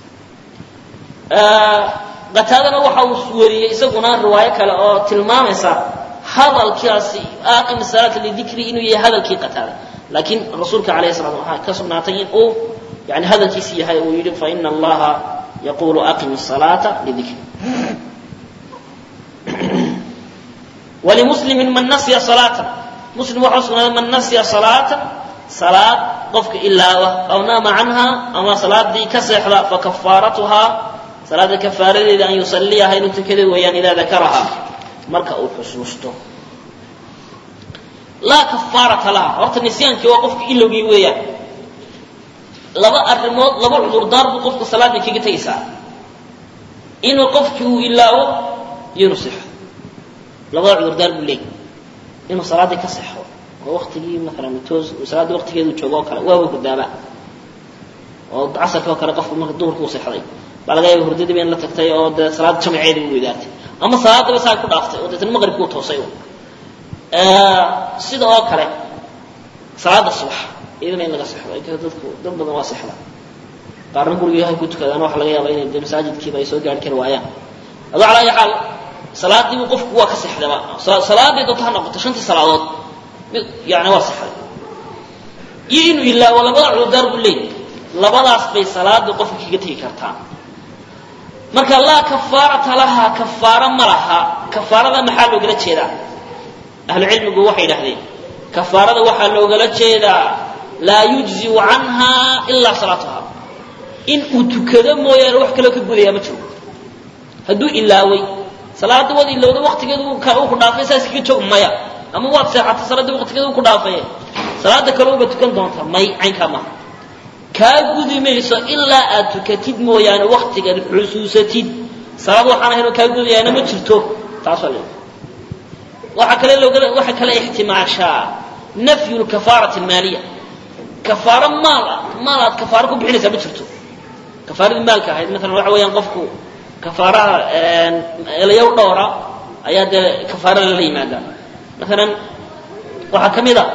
qataadana waxa uu wariyey isaguna riwaayo kale oo tilmaamaysa hadalkaasi aqim salaata lidikri inuu yahay hadalkii qataada laakiin rasuulka calayhi salaam waxaa ka sugnaatay in uu yani hadalkiisi yahay uu yidhi faina allaha yaqulu aqim الصalaata lidikri walimuslimin man nasya salaata muslim waxaa sugnaaday man nasya salaata salaad qofka ilaawa aw naama canha ama salaadii ka seexda fakafaaratuhaa salaada kafaaradeeda an yusaliyaha inuu tukada weeyaan idaa dakaraha marka uu xusuusto laa kafaarata laha horta nisyaankii waa qofka ilowgii weeyaan laba arrimood laba cudurdaar buu qofka salaadii kaga tegaysaa inuu qofkii uu ilaawo iyo inuu sexo labada cudurdaar buu leeyay inuu salaaddii ka sexo oo waktigii maalan toos salaaddii waktigeedu joogo oo kale waaba guddaaba oo casarkii oo kale qofku marka duhurkii u sexday baa laga yaaba hurdadiiba in la tagtay oo dee salaad jamaceeda u weydaartay ama salaadaba saa ku dhaaftay oo deetana maqribkii u toosay sida oo kale salaada subax iyadana in laga sexdo dadku dad badan waa sexda qaarna guriga yahay ku tukadaan waxa laga yaaba inay dee masaajidkiiba ay soo gaari kari waayaan adoo calaa ayi xaal salaadiibu qofku waa ka sexdaba salaadii doonto ha noqoto shantii salaadood yani waa sexday iyo inuu ilaawo labada cudurdaar buu leeyahy labadaas bay salaada qofka kaga tegi kartaa marka laa kafaarata laha kafaaro ma laha kafaarada maxaa loogala jeedaa ahlu cilmigu waxay idhahdeen kafaarada waxaa loogala jeedaa laa yujziu canha ilaa salaatuha in uu tukado mooyaane wax kaloo ka gudayaa ma jiro hadduu ilaaway salaada waad ilowda waktigeedu uu ku dhaafay saas kaga joog maya ama waad seexatay salaadii waktigeedu ku dhaafaye salaada kale uba tukan doonta may caynkaa maaha kaa gudi mayso ilaa aad tukatid mooyaane waktigan xusuusatid salaad waxaan ahayn oo kaa gudayaana ma jirto taasoo le waxaa kale looga waxaa kale ixtimaashaa nafyu lkafaarati almaaliya kafaaro maal ah maal aad kafaaro ku bixinaysaa ma jirto kafaaradii maalka ahayd maalan waxa weeyaan qofku kafaaraha elayow dhowra ayaa dee kafaara lala yimaadaa maalan waxaa ka mid a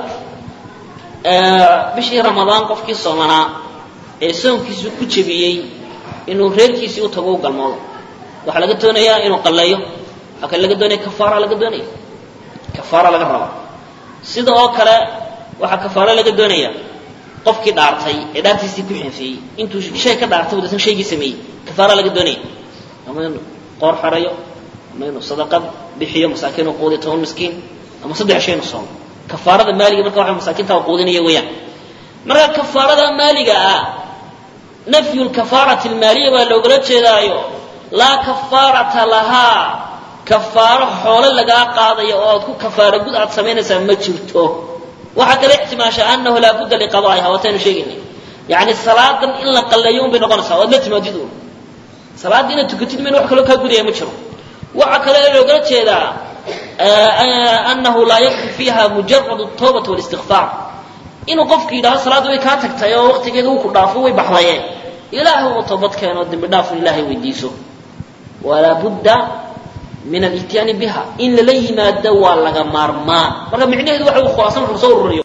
bishii ramadaan qofkii soomanaa ee soonkiisu ku jebiyey inuu reerkiisii u tago u galmoodo waxaa laga doonayaa inuu qalleeyo waxaa kale laga doonaya kafaara laga doonaya kafaara laga rabaa sida oo kale waxaa kafaaro laga doonaya qofkii dhaartay ee dhaartiisii ku xeefeeyey intuu shay ka dhaartay wadatan shaygii sameeyey kafaara laga doonaya ama inuu qoor xarayo ama inuu sadaqad bixiyo masaakiin u quudiyo toban miskiin ama saddex shay inu soomo kafaarada maaliga marka waxa masaakiinta quudinaya weeyaan marka kafaarada maaliga ah nafyu lkafaarati almaaliya baa loogala jeedaayo laa kafaarata lahaa kafaaro xoole lagaa qaadayo oo aad ku kafaaro gud aad samaynaysaa ma jirto waxaa kale ixtimaasha anahu laa budda liqadaa'iha waataynu sheegaynay yacni salaadan in la qalleeyo un bay noqonaysaa waad la timaadid uun salaadda inaad tukatid mayna wax kaloo kaa gudaya ma jiro waxaa kale loogala jeedaa anahu laa yakfi fiiha mujarad tawbati walistikfaar inuu qofku yidhahdo salaadda way kaa tagtay oo waqtigeeda uu ku dhaafo way baxdayeen ilaahay uu toobad keeno dembi dhaafun ilaahay weydiiso walaa budda min alityaani biha in lala yimaado waa laga maarmaan marka micnaheedu waxa uu khulaasan wuxuu soo ururiyo